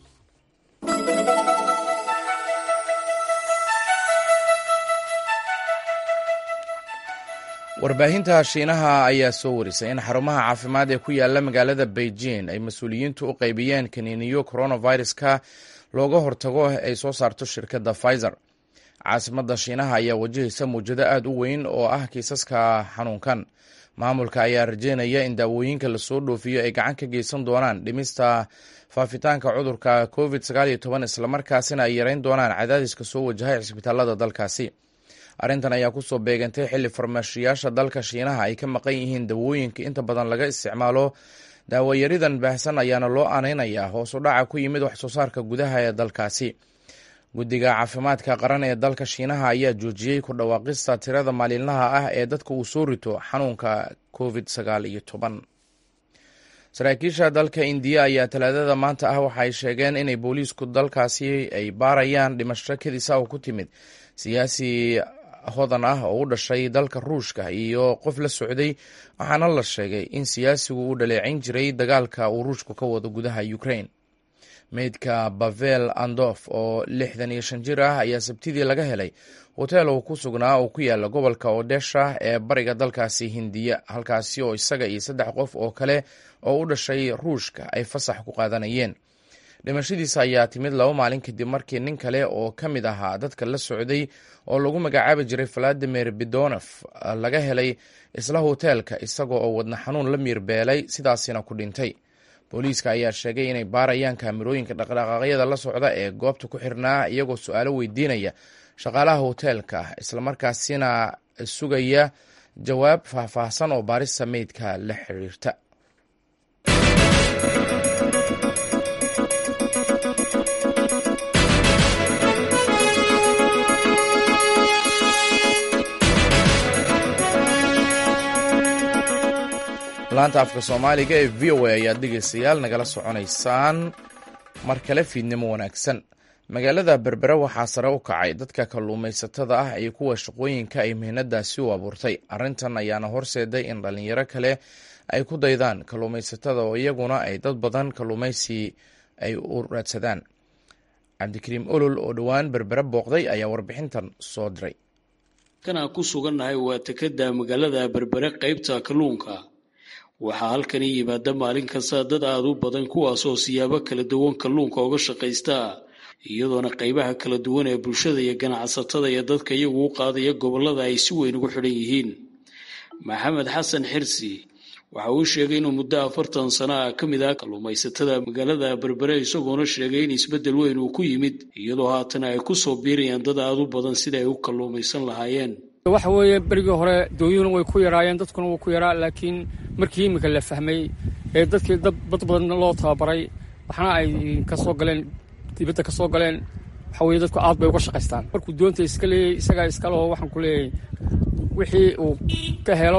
warbaahinta shiinaha ayaa soo warisay in xarumaha caafimaad ee ku yaala magaalada beijing ay mas-uuliyiintu u qaybiyeen kaniiniyo coronaviruska looga hortago ay soo saarto shirkadda pfizer caasimada shiinaha ayaa wajahaysa muwjado aad u weyn oo ah kiisaska xanuunkan maamulka ayaa rajeynaya in daawooyinka lasoo dhoofiyo ay gacan ka geysan doonaan dhimista faafitaanka cudurka covid islamarkaasina ay yareyn doonaan cadaadiska soo wajahay cisbitaalada dalkaasi arrintan ayaa kusoo beegantay xilli farmashiyaasha dalka shiinaha ay ka maqan yihiin dawooyinka inta badan laga isticmaalo daawayaridan baahsan ayaana loo aaneynayaa hoos u dhaca ku yimid wax soo saarka gudaha ee dalkaasi guddiga caafimaadka qaran ee dalka shiinaha ayaa joojiyey ku dhawaaqista tirada maalinlaha ah ee dadka uu soo rito xanuunka covid sagaal iyo toban saraakiisha dalka indiya ayaa talaadada maanta ah waxaay sheegeen inay booliisku dalkaasi ay baarayaan dhimasho kadisa oo ku timid siyaasi hodan ah oo u dhashay dalka ruushka iyo qof la socday waxaana la sheegay in siyaasigu uu dhaleecayn jiray dagaalka uu ruushku ka wado gudaha ukraine meydka bavel andof oo lixdan iyo shan jir ah ayaa sabtidii laga helay hoteel uu ku sugnaa oo ku yaala gobolka odesha ee bariga dalkaasi hindiya halkaasi oo isaga iyo saddex qof oo kale oo u dhashay ruushka ay fasax ku qaadanayeen dhimashadiisa ayaa timid laba maalin kadib markii nin kale oo ka mid ahaa dadka la socday oo lagu magacaabi jiray valadimir bidonof laga helay isla hoteelka isaga oo wadna xanuun la miirbeelay sidaasina ku dhintay booliiska ayaa sheegay inay baarayaan kaamirooyinka dhaqdhaqaaqyada la socda ee goobta ku xirnaa iyagoo su-aalo weydiinaya shaqaalaha hoteelka islamarkaasina sugaya jawaab faahfaahsan oo baarista meydka la xiriirta laanta afka soomaaliga ee v o a ayaad dhegeystayaal nagala soconaysaan mar kale fiidnimo wanaagsan magaalada berbere waxaa sare u kacay dadka kalluumaysatada ah iyo kuwa shaqooyinka ay mihnadaasi u abuurtay arrintan ayaana horseeday in dhallinyaro kale ay ku daydaan kalluumaysatada oo iyaguna ay dad badan kalluumaysi ay u raadsadaan cabdikariim olol oo dhowaan berbere booqday ayaa warbixintan soo diray kanaan ku sugannahay waa tekada magaalada berbere qaybta kalluunka waxaa halkani yimaada maalin kasta dad aada u badan kuwaasoo siyaabo kala duwan kalluunka uga shaqaysta iyadoona qaybaha kala duwan ee bulshada iyo ganacsatada iyo dadka iyagu u qaadaya gobollada ay si weyn ugu xidhan yihiin maxamed xasan xirsi waxa uu sheegay inuu muddo afartan sano ah ka mid ah kalluumaysatada magaalada berbere isagoona sheegay in isbeddel weyn uu ku yimid iyadoo haatan ay ku soo biirayaan dad aada u badan sida ay u kalluumaysan lahaayeen waxa weeye berigii hore dooyuhuna way ku yaraayeen dadkuna wuu ku yaraa laakiin markii iminka la fahmay ee dadkii dad badan loo tababaray waxna ay ka soo galeen dibadda ka soo galeen waxa weye dadku aad bay uga shaqaystaan markuu doonta iska leeyay isagaa iskaleho waxaan ku leeyahay wixii uu ka helo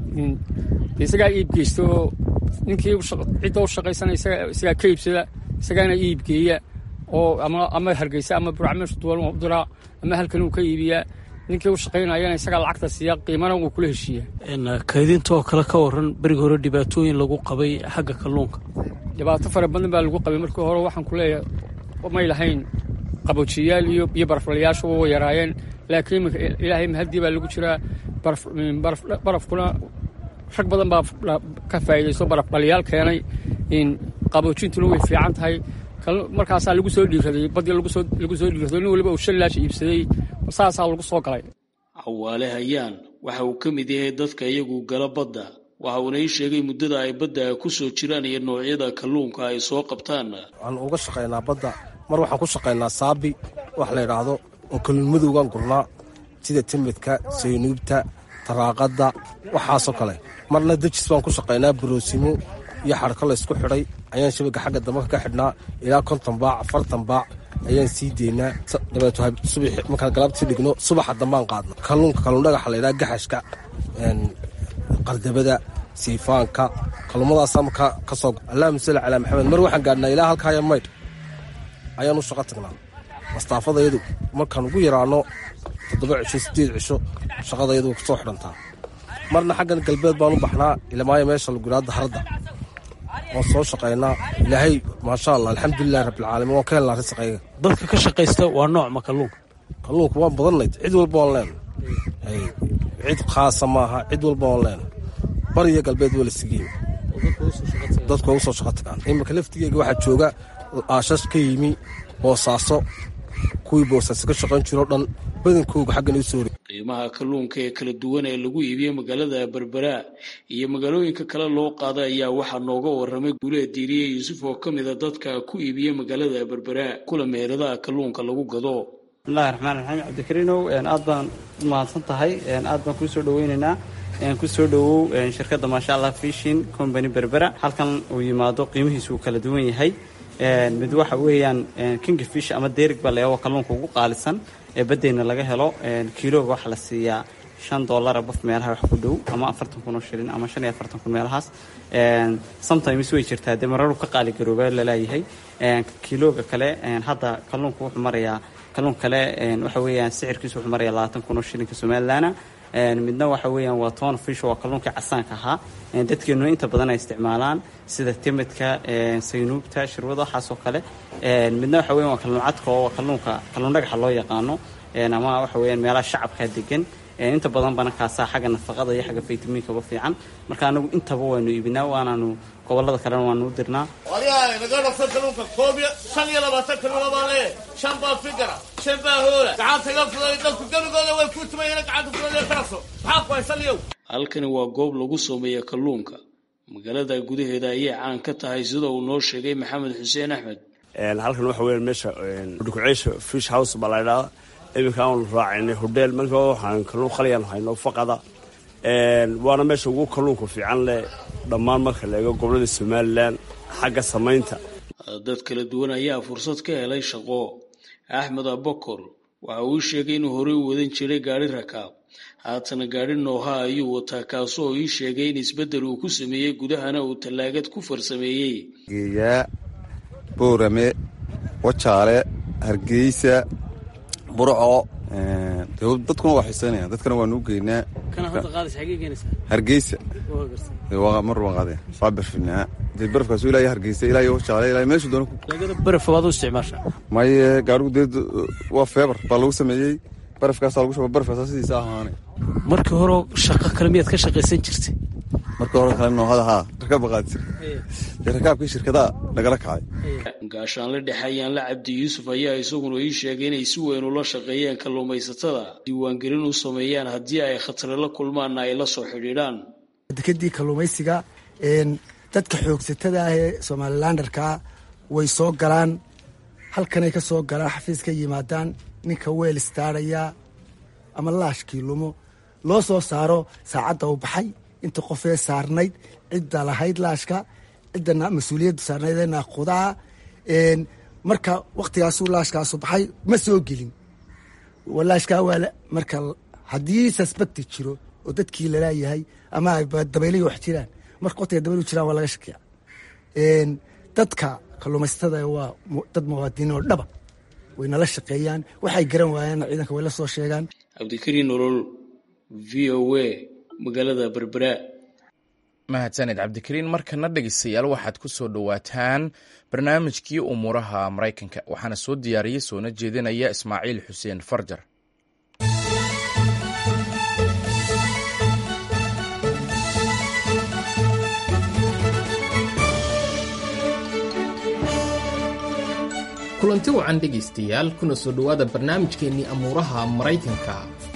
isagaa iib geysto ninkii cidda u shaqaysana isagaa ka iibsada isagaana iibgeeya oo ama hargeysa ama buracmeeshu duwan u diraa ama halkan uu ka iibiyaa ninkii u shaqaynayana isagaa lacagta siiya qiimana uu kula heshiiya kaydinta oo kale ka waran berigi hore dhibaatooyin lagu qabay xagga kalluunka dhibaato fara badan baa lagu qabay markii hore waxaan ku leeyahay may lahayn qaboojiyayaal iyo iyo baraflayaashu way yaraayeen laakiin iminka ilaahay mahadii baa lagu jiraa barafkuna rag badan baa ka faa'iidaysto barafdhaliyaal keenay qaboojintuna way fiican tahay markaasaa lagu soo dhiiraday badii lagu soo dhiiraday nin waliba uu shan laash iibsaday saasaa lagu soo galay cawaale hayaan waxa uu ka mid yahay dadka iyagu gala badda waxa uuna ii sheegay muddada ay badda ku soo jiraan iyo noocyada kalluunka ay soo qabtaan waxaan uga shaqaynaa badda mar waxaan ku shaqaynaa saabi wax la yidhaahdo oo kalluun madowgaan gurnaa sida timidka saynuubta taraaqadda waxaasoo kale marna dejis baan ku shaqaynaa baroosimo iyo xarko laysku xidhay ayaan shabaga xagga dambe ka xidhnaa ilaa konton baac afartan baac ayaan sii deynaa dabeeto subax markaan galabtii dhigno subaxa dambaan qaadno kalluunka kalluun dhagaxa laydhaha gaxashka qardabada siifaanka kalluumadaasaa markaa ka soo allahuma salli calaa maxamed mar waxaan gaadhnaa ilaa halkaaya maydh ayaan u shaqo tagnaa astaafadayadu markaan ugu yaraano toddoba cisho sideed cisho shaqadayadu way kusoo xidhantaa marna xaggan galbeed baan u baxnaa ilamaayo meesha laguraada haradda waan soo shaqaynaa ilaahay maasha allah alxamdulilahi rabbilcaalamiin waan ka helnaa risaqayga dadka ka shaqaysta waa nooc ma kalluunka kalluunka waan badanayd cid walba waan leenahay cid khaasa maaha cid walba waan leenahay bariyo galbeed waa la sigeey dadku waa usoo shaqo tagaan iminka laftigeega waxaa jooga aashash ka yimi boosaaso kuwii boosaaso ka shaqayn jiroo dhan badankooga xaggan u soo qiimaha kalluunka ee kala duwan ee lagu iibiyo magaalada berbera iyo magaalooyinka kale loo qaada ayaa waxaa nooga waramay guuleed diiriye yuusuf oo ka mida dadka ku iibiya magaalada berbera kula meheradaha kalluunka lagu gado bismillahi raxmaan raxiim cabdikariinow aad baan u mahadsan tahay aad baan kuu soo dhaweynaynaa kusoo dhowow shirkadda maasha allah fishin company berbera halkan uu yimaado qiimihiisu uu kala duwan yahay mid waxa weeyaan king fish ama derig baa layaabo kalluunka ugu qaalisan ee baddeyna laga helo kiilooga waxaa la siiyaa shan dollara baf meelaha wax ku dhow ama afartan kun oo shilin ama shan iyo afartan kun meelahaas sometimes way jirtaa dee mararu ka qaali garooba laleeyahay kiilooga kale hadda kalluunka wuxuu marayaa kalluunka kale waxa weeyaan sicirkiisu wuxuu marayaa labaatan kun oo shilinka somalilaana midna waxa weeyaan waa toon fish waa kalluunkii casaanka ahaa dadkeenu inta badan ay isticmaalaan sida timidka saynuubta shirwada waxaas oo kale midna waxa weyan waa kalluun cadka oo kalluunka kalluun dhagaxa loo yaqaano ama waxa weeyaan meelaha shacabka degan inta badan bana kaasaa xagga nafaqada iyo xagga faytamiinkaba fiican marka anagu intaba waanu iibinaa waanaanu gobolada kalena waanu u dirnaa waryahay naga dhafta kalluunka koob iyo shan iyo labaatan kalluuna baa lee shan baa fikara shan baa hoola gacanta iga fuday dadku gebigooda way ku tumayeen gacanta fuday karaso maxaa ku haysan yow halkani waa goob lagu sameeya kalluunka magaalada gudaheeda ayay caan ka tahay sida uu noo sheegay maxamed xuseen axmed halkan waxa weya meesha dhukuceysha fish house baa la ydhahda iminka aanu raacaynay hodheel marka waxaan kalluun qaliyaan hayno faqada waana meesha ugu kalluunka fiican leh dhammaan marka la eego gobolada somalilan xagga samaynta dad kala duwan ayaa fursad ka helay shaqo axmed abakor waxa uu sheegay inuu horey u wadan jiray gaari rakaab haatana gaari nooha ayuu wataa kaasoo ii sheegay in isbeddel uu ku sameeyey gudahana uu tallaagad ku farsameeyey geeyaa boorame wajaale hargeysa burco dadkuna waa xiiseynaya dadkana waanu u geynaa hargeysa mar waan qaadeen waa barfinaa dee barafkaasu ilaa hargeysa ilaa wajaale ilaa meeshu doona baraf waad u isticmaasha maye gaarigu dee waa feebar baa lagu sameeyey barafkaasaa lagu shaba barafkaasaa sidiisa ahaanay markii hore shaqo kale miyaad ka shaqaysan jirtay markii hore kale noohada haa rakaab baa qaadi jira dee rakaabkii shirkadaha nagala kacay gaashaanle dhexe ayaanla cabdi yuusuf ayaa isaguna ii sheegay inay si weyn ula shaqeeyeen kalluumaysatada diiwaangelin u sameeyaan haddii ay khatare la kulmaanna ay la soo xidhiidhaan dekadii kalluumaysiga dadka xoogsatada ah ee somalilandarkaa way soo galaan halkanay ka soo galaan xafiis ka yimaadaan ninka weel istaaraya ama laashkii lumo loo soo saaro saacadda u baxay inta qofee saarnayd cidda lahayd laashka ciddana mas-uuliyadda saarnayd ee naaqudaa marka waktigaasuu laashkaasu baxay ma soo gelin laashkaa waa marka haddii suspecti jiro oo dadkii lalaayahay ama dabaylahi wax jiraan marka waqtiga dabaylu jiraan waa laga shakiya dadka kalluumaysatada waa dad muwaadiniin oo dhaba way nala shaqeeyaan waxay garan waayaan ciidanka way la soo sheegaan cabdikariin nolol v o a magaalada berbera mahadsaned cabdikariin markana dhegeystayaal waxaad ku soo dhowaataan barnaamijkii umuuraha maraykanka waxaana soo diyaariyey soona jeedinaya ismaaciil xuseen farjar kulanti wacan dhegaystayaal kuna soo dhowaada barnaamijkeennii amuuraha maraykanka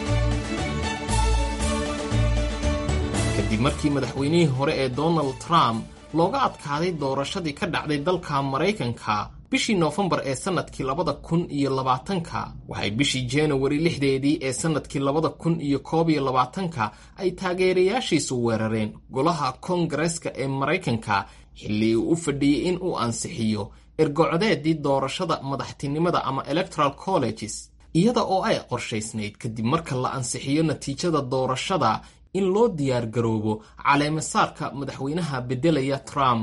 kadib markii madaxweynihii hore ee donald trump looga adkaaday doorashadii ka dhacday dalka maraykanka bishii noofembar ee sannadkii labada kun iyo labaatanka waxay bishii januari lixdeedii ee sannadkii labada kun iyo koob iyo labaatanka ay taageerayaashiisu weerareen golaha koongareeska ee maraykanka xilli uu u fadhiyey in uu ansixiyo ergocodeedii doorashada madaxtinimada ama electoral colleges iyada oo ay qorshaysnayd kadib marka la ansixiyo natiijada doorashada in loo diyaar garoobo caleemasaarka madaxweynaha beddelaya trump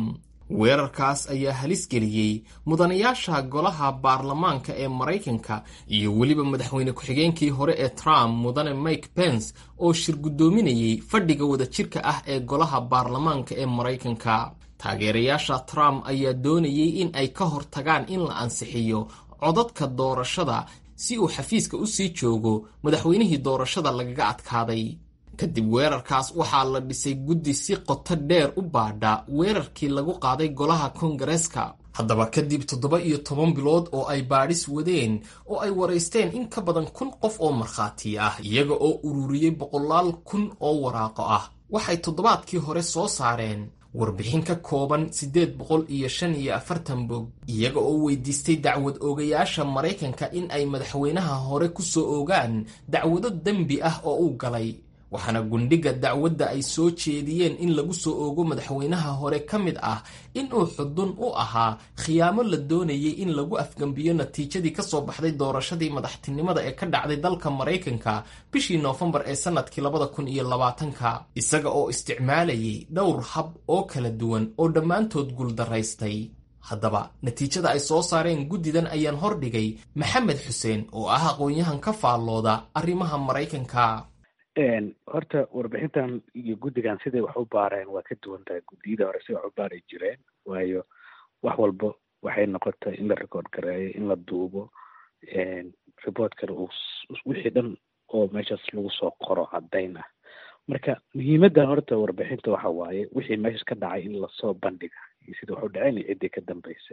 weerarkaas ayaa halis geliyey mudanayaasha golaha baarlamaanka ee maraykanka iyo weliba madaxweyne ku-xigeenkii hore ee trump mudane mike pence oo shir guddoominayay fadhiga wadajirka ah ee golaha baarlamaanka ee maraykanka taageerayaasha trump ayaa doonayay in ay ka hortagaan in la ansixiyo codadka doorashada si uu xafiiska u sii joogo madaxweynihii doorashada lagaga adkaaday kadib weerarkaas waxaa la dhisay guddi si qoto dheer u baadha weerarkii lagu qaaday golaha kongareeska haddaba kadib toddoba iyo toban bilood oo ay baadhis wadeen oo ay waraysteen in ka badan kun qof oo markhaati ah iyaga oo ururiyey boqolaal kun oo waraaqo ah waxay toddobaadkii hore soo saareen warbixin ka kooban siddeed boqol iyo shan iyo afartan bog iyaga oo weydiistay dacwad oogayaasha maraykanka in ay madaxweynaha hore ku soo oogaan dacwado dembi ah oo uu galay waxaana gundhiga dacwadda ay soo jeediyeen in lagu soo oogo madaxweynaha hore ka mid ah inuu xudun u ahaa khiyaamo la doonayay in lagu afgembiyo natiijadii ka soo baxday doorashadii madaxtinimada ee ka dhacday dalka maraykanka bishii noofembar ee sannadkii labada kun iyo labaatanka isaga oo isticmaalayay dhowr hab oo kala duwan oo dhammaantood guuldaraystay haddaba natiijada ay soo saareen guddidan ayaan hordhigay maxamed xuseen oo ah aqoon-yahan ka faallooda arrimaha maraykanka horta warbixintan iyo guddigan siday wax u baareen waa ka duwan tahay guddiyada hore si wax u baari jireen waayo wax walba waxay noqotay in la record gareeyo in la duubo reportkana uu wixii dhan oo meeshaas lagu soo qoro caddayn ah marka muhiimadda horta warbixinta waxa waaye wixii meeshas ka dhacay in lasoo bandhiga iyo sida wax u dhaceen iyo ciddii ka dambeysay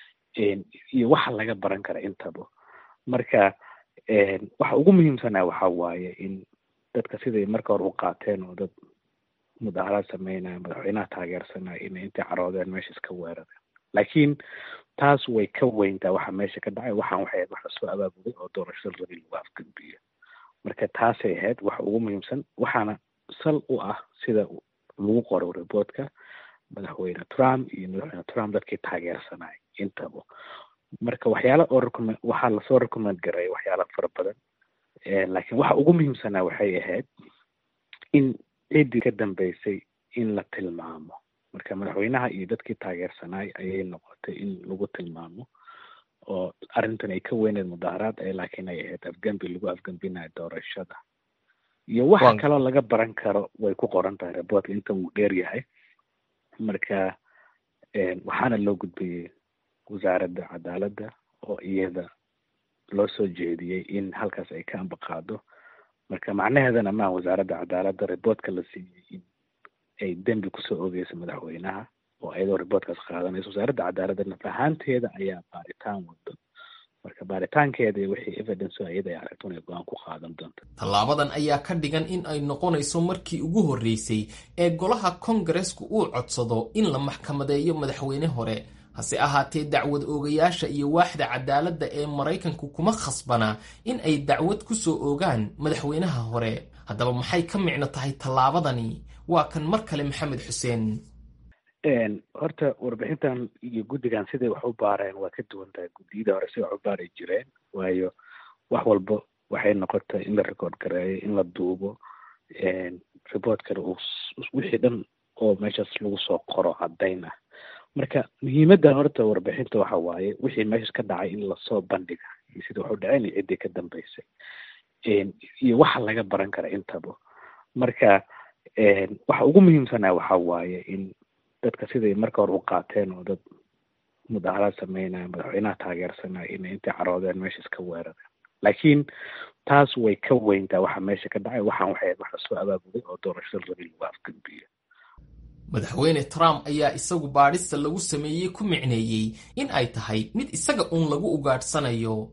iyo waxa laga baran kara intaba marka waxa ugu muhiimsanaa waxa waaye in dadka siday marka hore u qaateen oo dad mudaharaad sameynaya madaxweynaha taageersanaya inay intay caroodeen meesha iska weerareen laakiin taas way ka weyntaa waxa meesha ka dhacay waxaan waxay ahayd wax lasoo abaabulay oo doorashada rabi lagu afgambiyo marka taasay ahayd waxa ugu muhiimsan waxaana sal u ah sida lagu qoro reportka madaxweyne trump iyo madaxweyne trump dadkii taageersanaya intaba marka waxyaala oo recommend waxaa lasoo recommend gareeya waxyaala fara badan laakiin waxa ugu muhiimsanaa waxay ahayd in ciddii ka dambeysay in la tilmaamo marka madaxweynaha iyo dadkii taageersanaay ayay noqotay in lagu tilmaamo oo arrintan ay ka weyneed mudaharaad ee laakiin ay ahayd afgambi lagu afgambinayo doorashada iyo waxa kaloo laga baran karo way ku qoran tahay reportka inta uu dheer yahay marka waxaana loo gudbiyey wasaaradda cadaaladda oo iyada loo soo jeediyey in halkaas ay ka ambaqaado marka macnaheedana maa wasaaradda cadaaladda reportka la siiyey in ay dembi kusoo ogeyso madaxweynaha oo iyadoo reportkaas qaadanayso wasaaradda cadaaladda naf ahaanteeda ayaa baaritaan wado marka baaritaankeeda iyo wixii evidence iyada ay aragto inay go-aan ku qaadan doonto tallaabadan ayaa ka dhigan in ay noqonayso markii ugu horreysay ee golaha kongareesku uu codsado in la maxkamadeeyo madaxweyne hore hase ahaatee dacwad oogayaasha iyo waaxda cadaaladda ee maraykanku kuma khasbana in ay dacwad ku soo oogaan madaxweynaha hore haddaba maxay ka micno tahay tallaabadani waa kan mar kale maxamed xuseen horta warbixintan iyo guddigan siday wax u baareen waa ka duwan tahay guddiyada hore si wax u baari jireen waayo wax walba waxay noqotay in la record gareeyo in la duubo reportkana uu wixii dhan oo meeshaas lagu soo qoro caddayn ah marka muhiimadda horta warbixinta waxa waaye wixii meeshas ka dhacay in lasoo bandhiga iyo sida wax u dhaceen iyo ciddii ka dambeysay iyo waxa laga baran kara intaba marka waxa ugu muhiimsanaa waxa waaye in dadka siday marka hore u qaateen oo dad mudaharaad sameynaya madaxweynaha taageersanaya inay intay caroodeen meesha iska weerareen laakiin taas way ka weyntaa waxa meesha ka dhacay waxaan waxay ahayd wax lasoo abaabulay oo doorashada rabi lagu afgambiyo madaxweyne trump ayaa isagu baadhista lagu sameeyey ku micneeyey in ay tahay mid isaga uun lagu ugaadhsanayo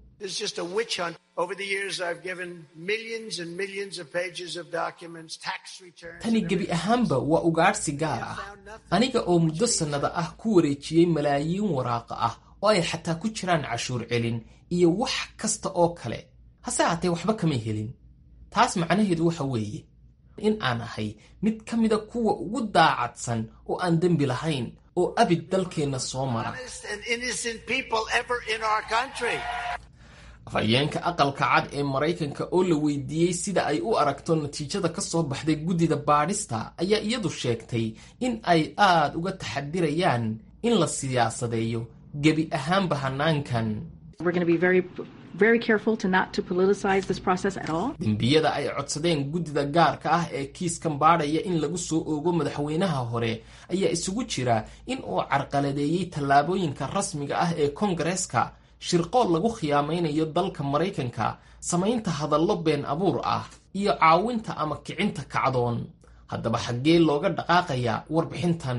tani gebi ahaanba waa ugaadhsi gaar ah aniga oo muddo sannada ah ku wareejiyey malaayiin waraaqa ah oo ay xataa ku jiraan cashuur celin iyo wax kasta oo kale hase haatee waxba kama helin taas macnaheedu waxa weeye in aan ahay mid ka mida kuwa ugu daacadsan oo aan dembi lahayn oo abid dalkeenna soo mara afhayeenka aqalka cad ee maraykanka oo la weydiiyey sida ay u aragto natiijada ka soo baxday guddida baadhista ayaa iyadu sheegtay in ay aad uga taxadirayaan in la siyaasadeeyo gebi ahaanba hanaankan dembiyada ay codsadeen guddida gaarka ah ee kiiskan baadhaya in lagu soo oogo madaxweynaha hore ayaa isugu jira in uu carqaladeeyey tallaabooyinka rasmiga ah ee kongareeska shirqool lagu khiyaamaynayo dalka maraykanka samaynta hadallo been abuur ah iyo caawinta ama kicinta kacdoon haddaba xaggee looga dhaqaaqayaa warbixintan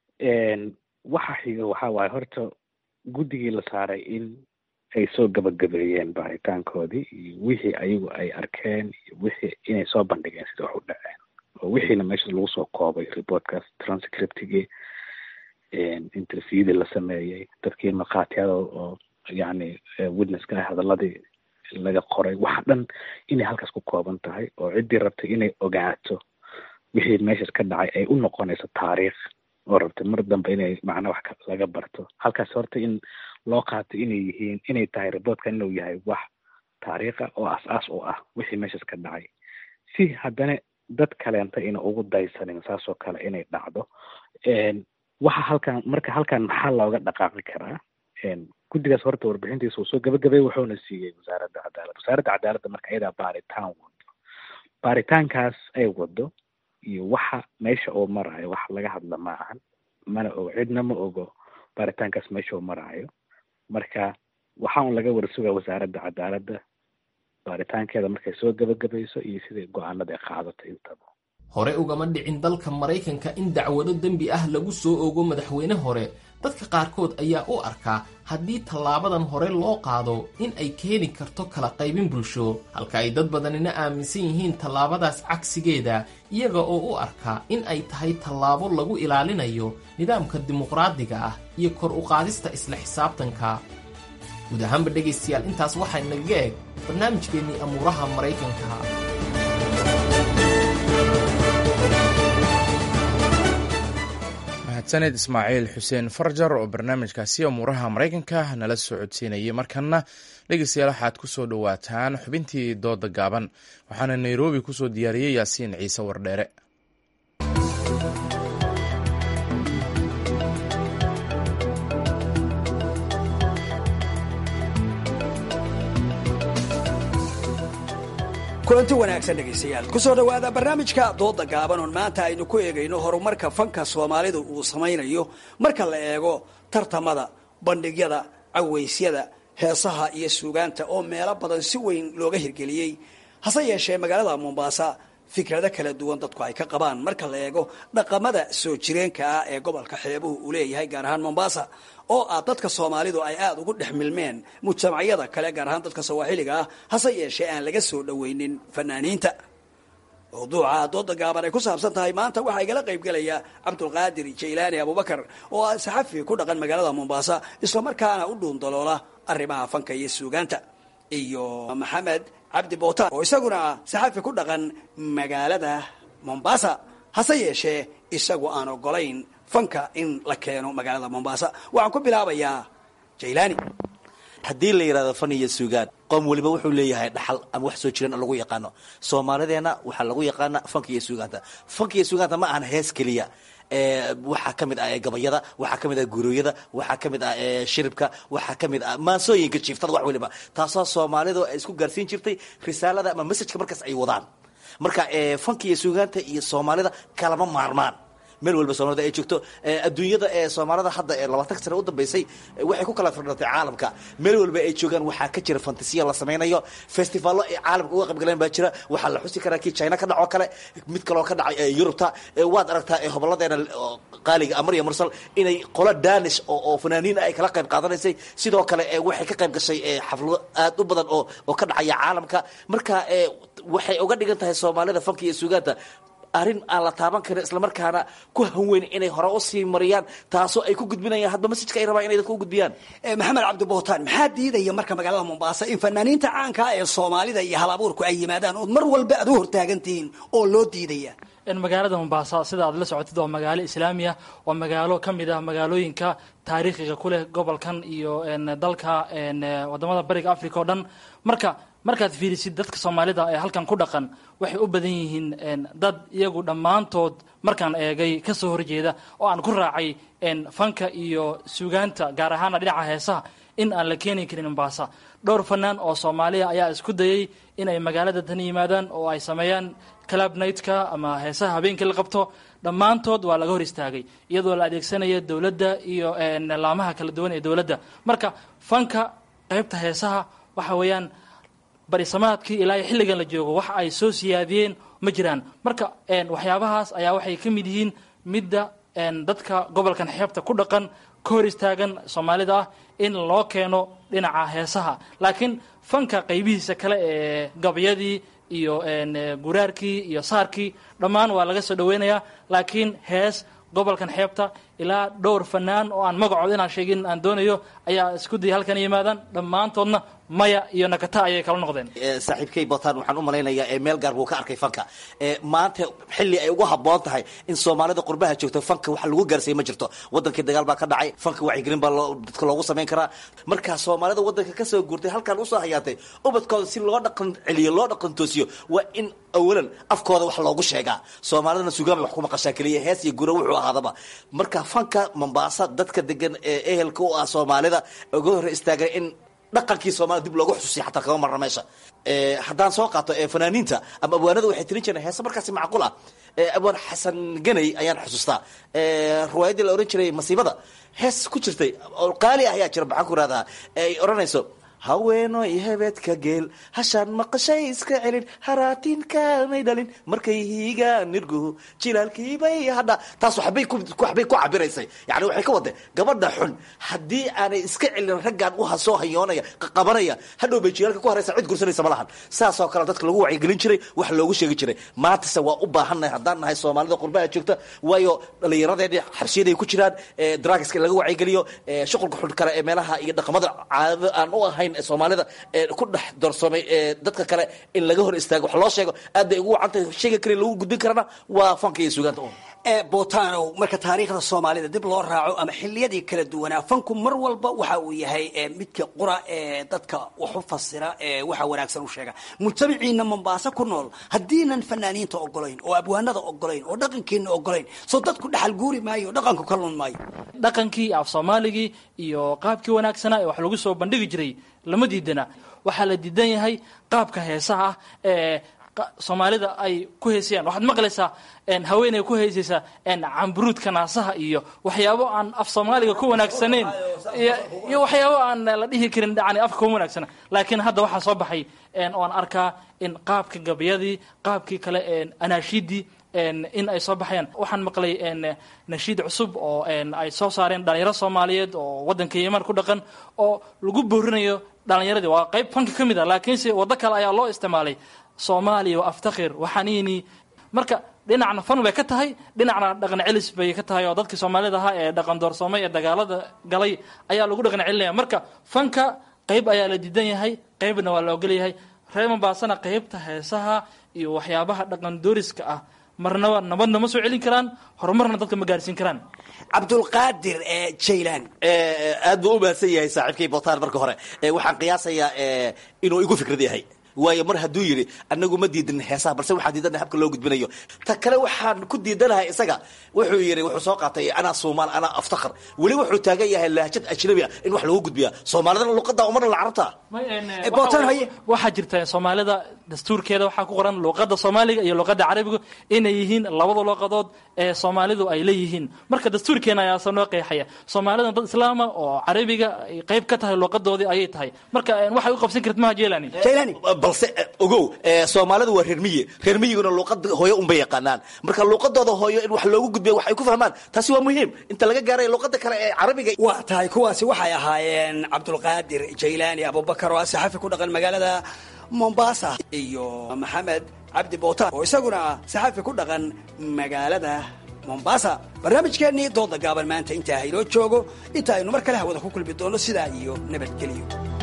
waxa xiga waxa waaye horta guddigii la saaray in ay soo gabagabeeyeen baaritaankoodii iyo wixii ayagu ay arkeen iyo wixii inay soo bandhigeen sida wax u dhaceen oo wixiina meesha lagu soo koobay reportkaas transcriptigii interviewdii la sameeyey dadkii markhaatiyada oo yacni witnesska hadaladii laga qoray waxa dhan inay halkaas ku kooban tahay oo ciddii rabtay inay ogaato wixii meeshaas ka dhacay ay u noqonayso taariikh oo rabtay mar dambe inay macnaa wax laga barto halkaas horta in loo qaato inay yihiin inay tahay reportkan inuu yahay wax taariikha oo as-aas u ah wixii meeshaas ka dhacay si haddana dad kaleenta ina ugu daysanin saasoo kale inay dhacdo waxa halkan marka halkan maxaa looga dhaqaaqi karaa guddigaas horta warbixintiisa uu soo gabagabay wuxuuna siiyey wasaaradda cadaaladda wasaaradda cadaaladda marka iyadaa baaritaan wado baaritaankaas ay wado iyo waxa meesha uu maraayo wax laga hadla ma ahan mana ogo cidna ma ogo baaritaankaas meesha uu maraayo marka waxaa un laga warsugaa wasaaradda cadaaladda baaritaankeeda markay soo gabagabayso iyo sidai go-aanada ay qaadato intaba hore ugama dhicin dalka maraykanka in dacwado dembi ah lagu soo ogo madaxweyne hore dadka qaarkood ayaa u arkaa haddii tallaabadan hore loo qaado in ay keeni karto kala qaybin bulsho halka ay dad badanina aaminsan yihiin tallaabadaas cagsigeeda iyaga oo u arka in ay tahay tallaabo lagu ilaalinayo nidaamka dimuqraadiga ah iyo kor u qaadista isla xisaabtanka guud ahaanba dhegaystayaal intaas waxaa nagaga eg barnaamijkeennii amuuraha maraykanka mahadsaned ismaaciil xuseen farjar oo barnaamijkaasi amuuraha maraykanka nala soo codsiinayay markanna dhegeystayaal waxaad ku soo dhowaataan xubintii dooda gaaban waxaana nairobi kusoo diyaariyey yaasiin ciise wardheere kulanti wanaagsan dhegaystayaal kusoo dhowaada barnaamijka dooda gaaban oon maanta aynu ku eegayno horumarka fanka soomaalidu uu samaynayo marka la eego tartamada bandhigyada cawaysyada heesaha iyo suugaanta oo meelo badan si weyn looga hirgeliyey hase yeeshee magaalada mombaasa fikrado kala duwan dadku ay ka qabaan marka la eego dhaqamada soo jireenka ah ee gobolka xeebuhu uu leeyahay gaar ahaan mombaasa oo ah dadka soomaalidu ay aada ugu dhex milmeen mujtamacyada kale gaar ahaan dadka sawaaxiliga ah hase yeeshee aan laga soo dhoweynin fanaaniinta mawduuca dooda gaaban ay ku saabsan tahay maanta waxaa igala qaybgelaya cabdulqaadir jaylaani abubakar oo ah saxafi ku dhaqan magaalada mombaasa islamarkaana u dhuundaloola arrimaha fanka iyo suugaanta iyo maxamed cabdi bootaan oo isaguna ah saxafi ku dhaqan magaalada mombasa hase yeeshee isagu aan ogolayn fanka in la keeno magaalada mombasa waxaan ku bilaabayaa jaylaani haddii la yidhahdo fan iyo suugaan qoom weliba wuxuu leeyahay dhaxal ama wax soo jiran lagu yaqaano soomaalideenna waxaa lagu yaqaana fanka iyo suugaanta fanka iyo suugaanta ma ahan hees keliya waxaa ka mid ah gabayada waxaa ka mid ah gurooyada waxaa ka mid ah shiribka waxaa ka mid ah maansooyinka jiiftada wax weliba taasoo soomaalidu ay isku gaarsiin jirtay risaalada ama messajka markaas ay wadaan marka fanka iyo suugaanta iyo soomaalida kalama maarmaan meel walba soomaalida ay joogto adduunyada ee soomaalida hadda ee labaatan sane u dambeysay waxay ku kala firdhatay caalamka meel walba ay joogaan waxaa ka jira fantasiya la samaynayo festivallo ay caalamka uga qaybgaleen baa jira waxaa la xusi karaa kii china ka dhacoo kale mid kaloo ka dhacay yurubta waad aragtaa hoboladeena qaaliga amar iyo mursal inay qolo danish oo fanaaniin ay kala qayb qaadanaysay sidoo kale waxay ka qayb gashay xaflado aad u badan oo oo ka dhacaya caalamka marka waxay uga dhigan tahay soomaalida fanka iyo suugaanta arrin aan la taaban karin islamarkaana ku hanweyn inay hore usii mariyaan taasoo ay ku gudbinayaan hadba masajka ay rabaan inay dadka u gudbiyaan maxamed cabdibootaan maxaa diidaya marka magaalada mombaasa in fanaaniinta caanka ee soomaalida iyo hal abuurku ay yimaadaan ood mar walba aad u hortaagantihiin oo loo diidaya magaalada mombaasa sida aad la socotid waa magaalo islaamiya waa magaalo ka mid ah magaalooyinka taariikhiga ku leh gobolkan iyo dalka wadamada bariga africa oo dhan marka markaad fiirisid dadka soomaalida ee halkan ku dhaqan waxay u badan yihiin dad iyagu dhammaantood markaan eegay ka soo horjeeda oo aan ku raacay fanka iyo suugaanta gaar ahaana dhinaca heesaha in aan la keeni karin mombasa dhowr fanaan oo soomaaliya ayaa isku dayay inay magaalada tan yimaadaan oo ay sameeyaan club nightka ama heesaha habeenkii la qabto dhammaantood waa laga hor istaagay iyadoo la adeegsanaya dowladda iyo laamaha kala duwan ee dowladda marka fanka qaybta heesaha waxa weeyaan barisamaadkii ilaa xilligan la joogo wax ay soo siyaadiyeen ma jiraan marka waxyaabahaas ayaa waxay ka mid yihiin midda dadka gobolkan xeebta ku dhaqan ka hor istaagan soomaalida ah in loo keeno dhinaca heesaha laakiin fanka qaybihiisa kale ee gabyadii iyo guraarkii iyo saarkii dhammaan waa laga soo dhaweynayaa laakiin hees gobolkan xeebta ilaa dhowr fanaan oo aan magacood inaan sheegin aan doonayo ayaa isku dayay halkan yimaadaan dhammaantoodna maya iyo nakata ayay kala noqdeen saaxiibkay botan waxaan u malaynayaa meel gaar buu ka arkay fanka maanta xilli ay ugu habboon tahay in soomaalida qurbaha joogto fanka wax lagu gaarsiiya ma jirto wadankii dagaal baa ka dhacay fanka wacyigelin baa dadka loogu samayn karaa markaa soomaalida wadanka kasoo guurtay halkan usoo hayaatay ubadkooda si loo dhaqan celiyo loo dhaqan toosiyo waa in awalan afkooda wax loogu sheegaa soomaalidana sugaamay wax ku maqashaa keliya hees iyo gura wuxuu ahaadaba marka fanka mombaasa dadka degan ee ehelka u ah soomaalida uga hor istaagan in dhaqankii soomaalida dib loogu xusuusiya xataa kama marna meesha haddaan soo qaato fanaaniinta ama abwaanada waxay tirin jireen heese markaasi macquul ah abwaan xasan ganay ayaan xusuustaa riwaayaddii la ohan jiray masiibada hees ku jirtay oo qaali ah ayaa jira maxaan ku rahdaa ay odhanayso haweenoy hebeedka geel hashaan maqashay iska celin haraatinkaanay dhalin markay hiigaan nirguhu jilaalkiibay hadha taas waxbay waxbay ku cabiraysay yani waxay ka wadeen gabadha xun haddii aanay iska celin raggaan u soo hayoonaya qabanaya hadhow bay jilaalka ku haraysa cid gursanaysa ma lahan saasoo kale dadka lagu wacyigelin jiray wax loogu sheegi jiray maantase waa u baahannahay haddaan nahay soomaalida qurbaha joogta waayo dhallinyaradeeni xabsiyaday ku jiraan drugska in laga wacyigeliyo shuqulka xun kale ee meelaha iyo dhaqamada caadada aan u ahayn soomaalida ku dhex doorsoomay dadka kale in laga hor istaago wax loo sheego aad bay ugu wacantahay sheega kale lagu gudbin karana waa fanka iyo sugaanta botanow marka taariikhda soomaalida dib loo raaco ama xiliyadii kala duwanaa fanku mar walba waxa uu yahay midka qura ee dadka wax u fasira ee waxa wanaagsan u sheega mujtamaciina mombaaso ku nool haddiinan fanaaniinta ogolayn oo abwaanada ogolayn oo dhaqankiina ogolayn soo dadku dhaxal guuri maayo dhaqanku ka lun maayo dhaqankii af soomaaligii iyo qaabkii wanaagsanaa ee wax lagu soo bandhigi jiray lama diidana waxaa la diidan yahay qaabka heesaha ah ee soomaalida ay ku heesayaan waxaad maqlaysaa haweeney ku heesaysa camburuudka naasaha iyo waxyaabo aan af soomaaliga ku wanaagsanayn iyo waxyaabo aan la dhihi karin yani afka kuma wanaagsana laakiin hadda waxaa soo baxay oan arkaa in qaabka gabayadii qaabkii kale anaashiidii in ay soo baxayaan waxaan maqlay nashiid cusub oo ay soo saareen dhalinyaro soomaaliyeed oo wadanka yeman ku dhaqan oo lagu boorinayo dhalinyaradii waa qayb fanka ka mid a laakiinse waddo kale ayaa loo isticmaalay soomaaliya waa aftakhir waxaniini marka dhinacna fan bay ka tahay dhinacna dhaqan celis bay ka tahay oo dadkii soomaalida ahaa ee dhaqan doorsoomay ee dagaalada galay ayaa lagu dhaqan celinaya marka fanka qayb ayaa la diidan yahay qaybna waa la ogolyahay reer mombaasana qaybta heesaha iyo waxyaabaha dhaqan dooriska ah marnaba nabadna ma soo celin karaan horumarna dadka ma gaarsiin karaan cabdulqaadir jaylan aad buu u mahadsan yahay saaxiibkay botaan marka hore waxaan qiyaasayaa inuu igu fikrad yahay waayo mar hadduu yidhi anagu ma diidan heesaha balse waxaan diidanahay habka loo gudbinayo ta kale waxaan ku diidanahay isaga wuxuu yidhi wuxuu soo qaatay anaa soomaal anaa aftakhar weli wuxuu taagan yahay lahjad ajnabi ah in wax lagu gudbiya soomaalidana luqada umarna la carabta waxaa jirta soomaalida dastuurkeeda waxaa ku qoran luqada soomaaliga iyo luqada carabiga inay yihiin labada luqadood ee soomaalidu ay leeyihiin marka dastuurkeena ayaasa noo qeexaya soomaalida dad islaama oo carabiga ay qayb ka tahay luqadoodii ayay tahay marka waxay u qabsan karta maha jelani balse ogow soomaalida waa reer miyi reer miyiguna luuqada hooyo unbay yaqaanaan marka luuqadooda hooyo in wax loogu gudbiya wax ay ku fahmaan taasi waa muhiim inta laga gaaray luuqada kale ee carabiga waa tahay kuwaasi waxay ahaayeen cabdulqaadir jaylaani abubakar oo ah saxafi ku dhaqan magaalada mombasa iyo maxamed cabdi bootaan oo isaguna ah saxafi ku dhaqan magaalada mombasa barnaamijkeennii dooda gaaban maanta intaa haynoo joogo inta aynu mar kale hawada ku kulmi doono sidaa iyo nabadgelyo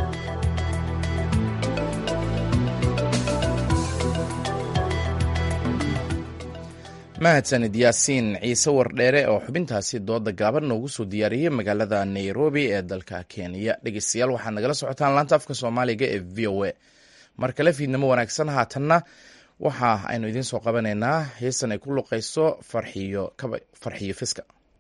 mahadsanid yaasiin ciise wardheere oo xubintaasi dooda gaaban noogu soo diyaariyey magaalada nairobi ee dalka kenya dhegeystayaal waxaad nagala socotaan laanta afka soomaaliga ee v o a mar kale fiidnimo wanaagsan haatanna waxa aynu idiin soo qabanaynaa heestan ay ku luqayso farxiyo farxiyo fiska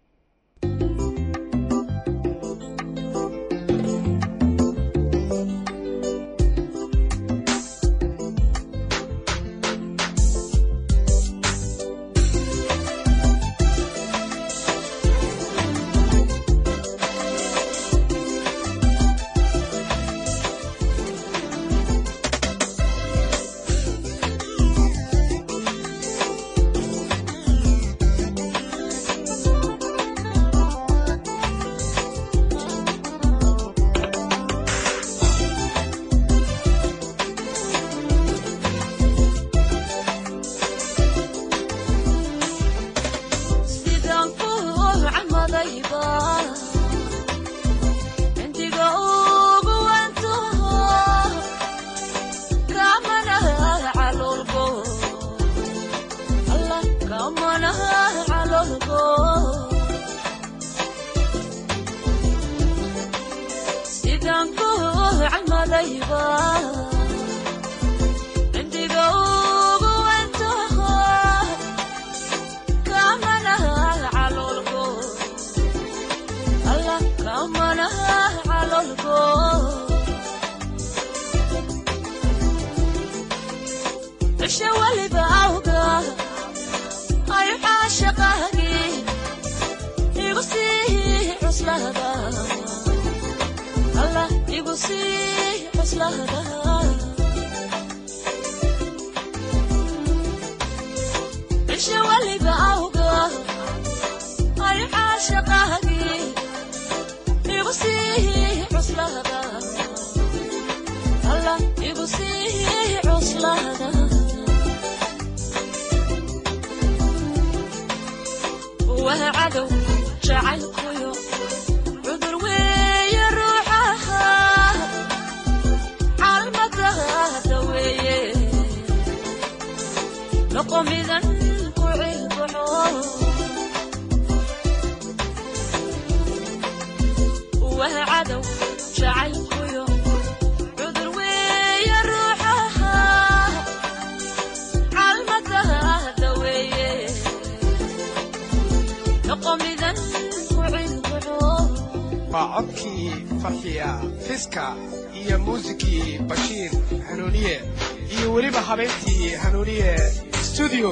waa codkii farxiya fiska iyo muusikii bashiir hanuuniye iyo weliba habeentii hanuuniye stuudio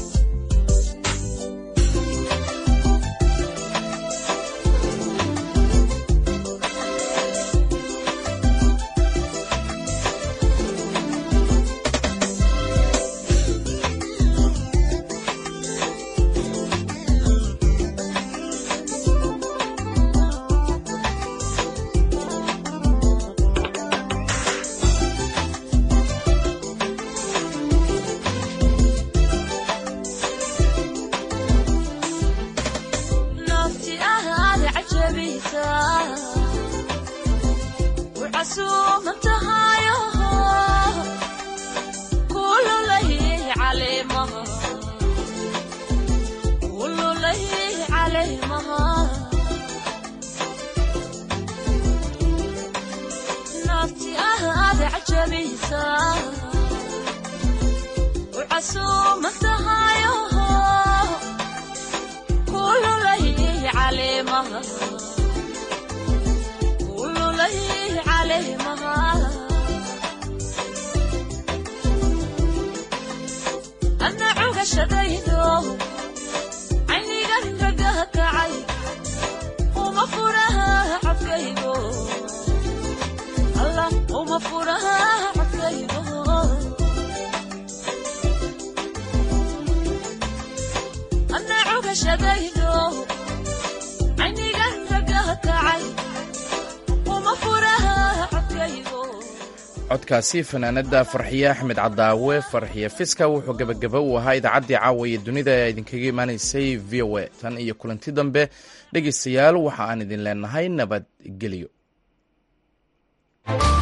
codkaasi fanaanada farxiye axmed cadaawe farxiye fiska wuxuu gebagaba u ahaa idaacaddii caawaye dunida ee idinkaga imaanaysay v o a tan iyo kulanti dambe dhegaystayaal waxa aan idin leenahay nabadgelyo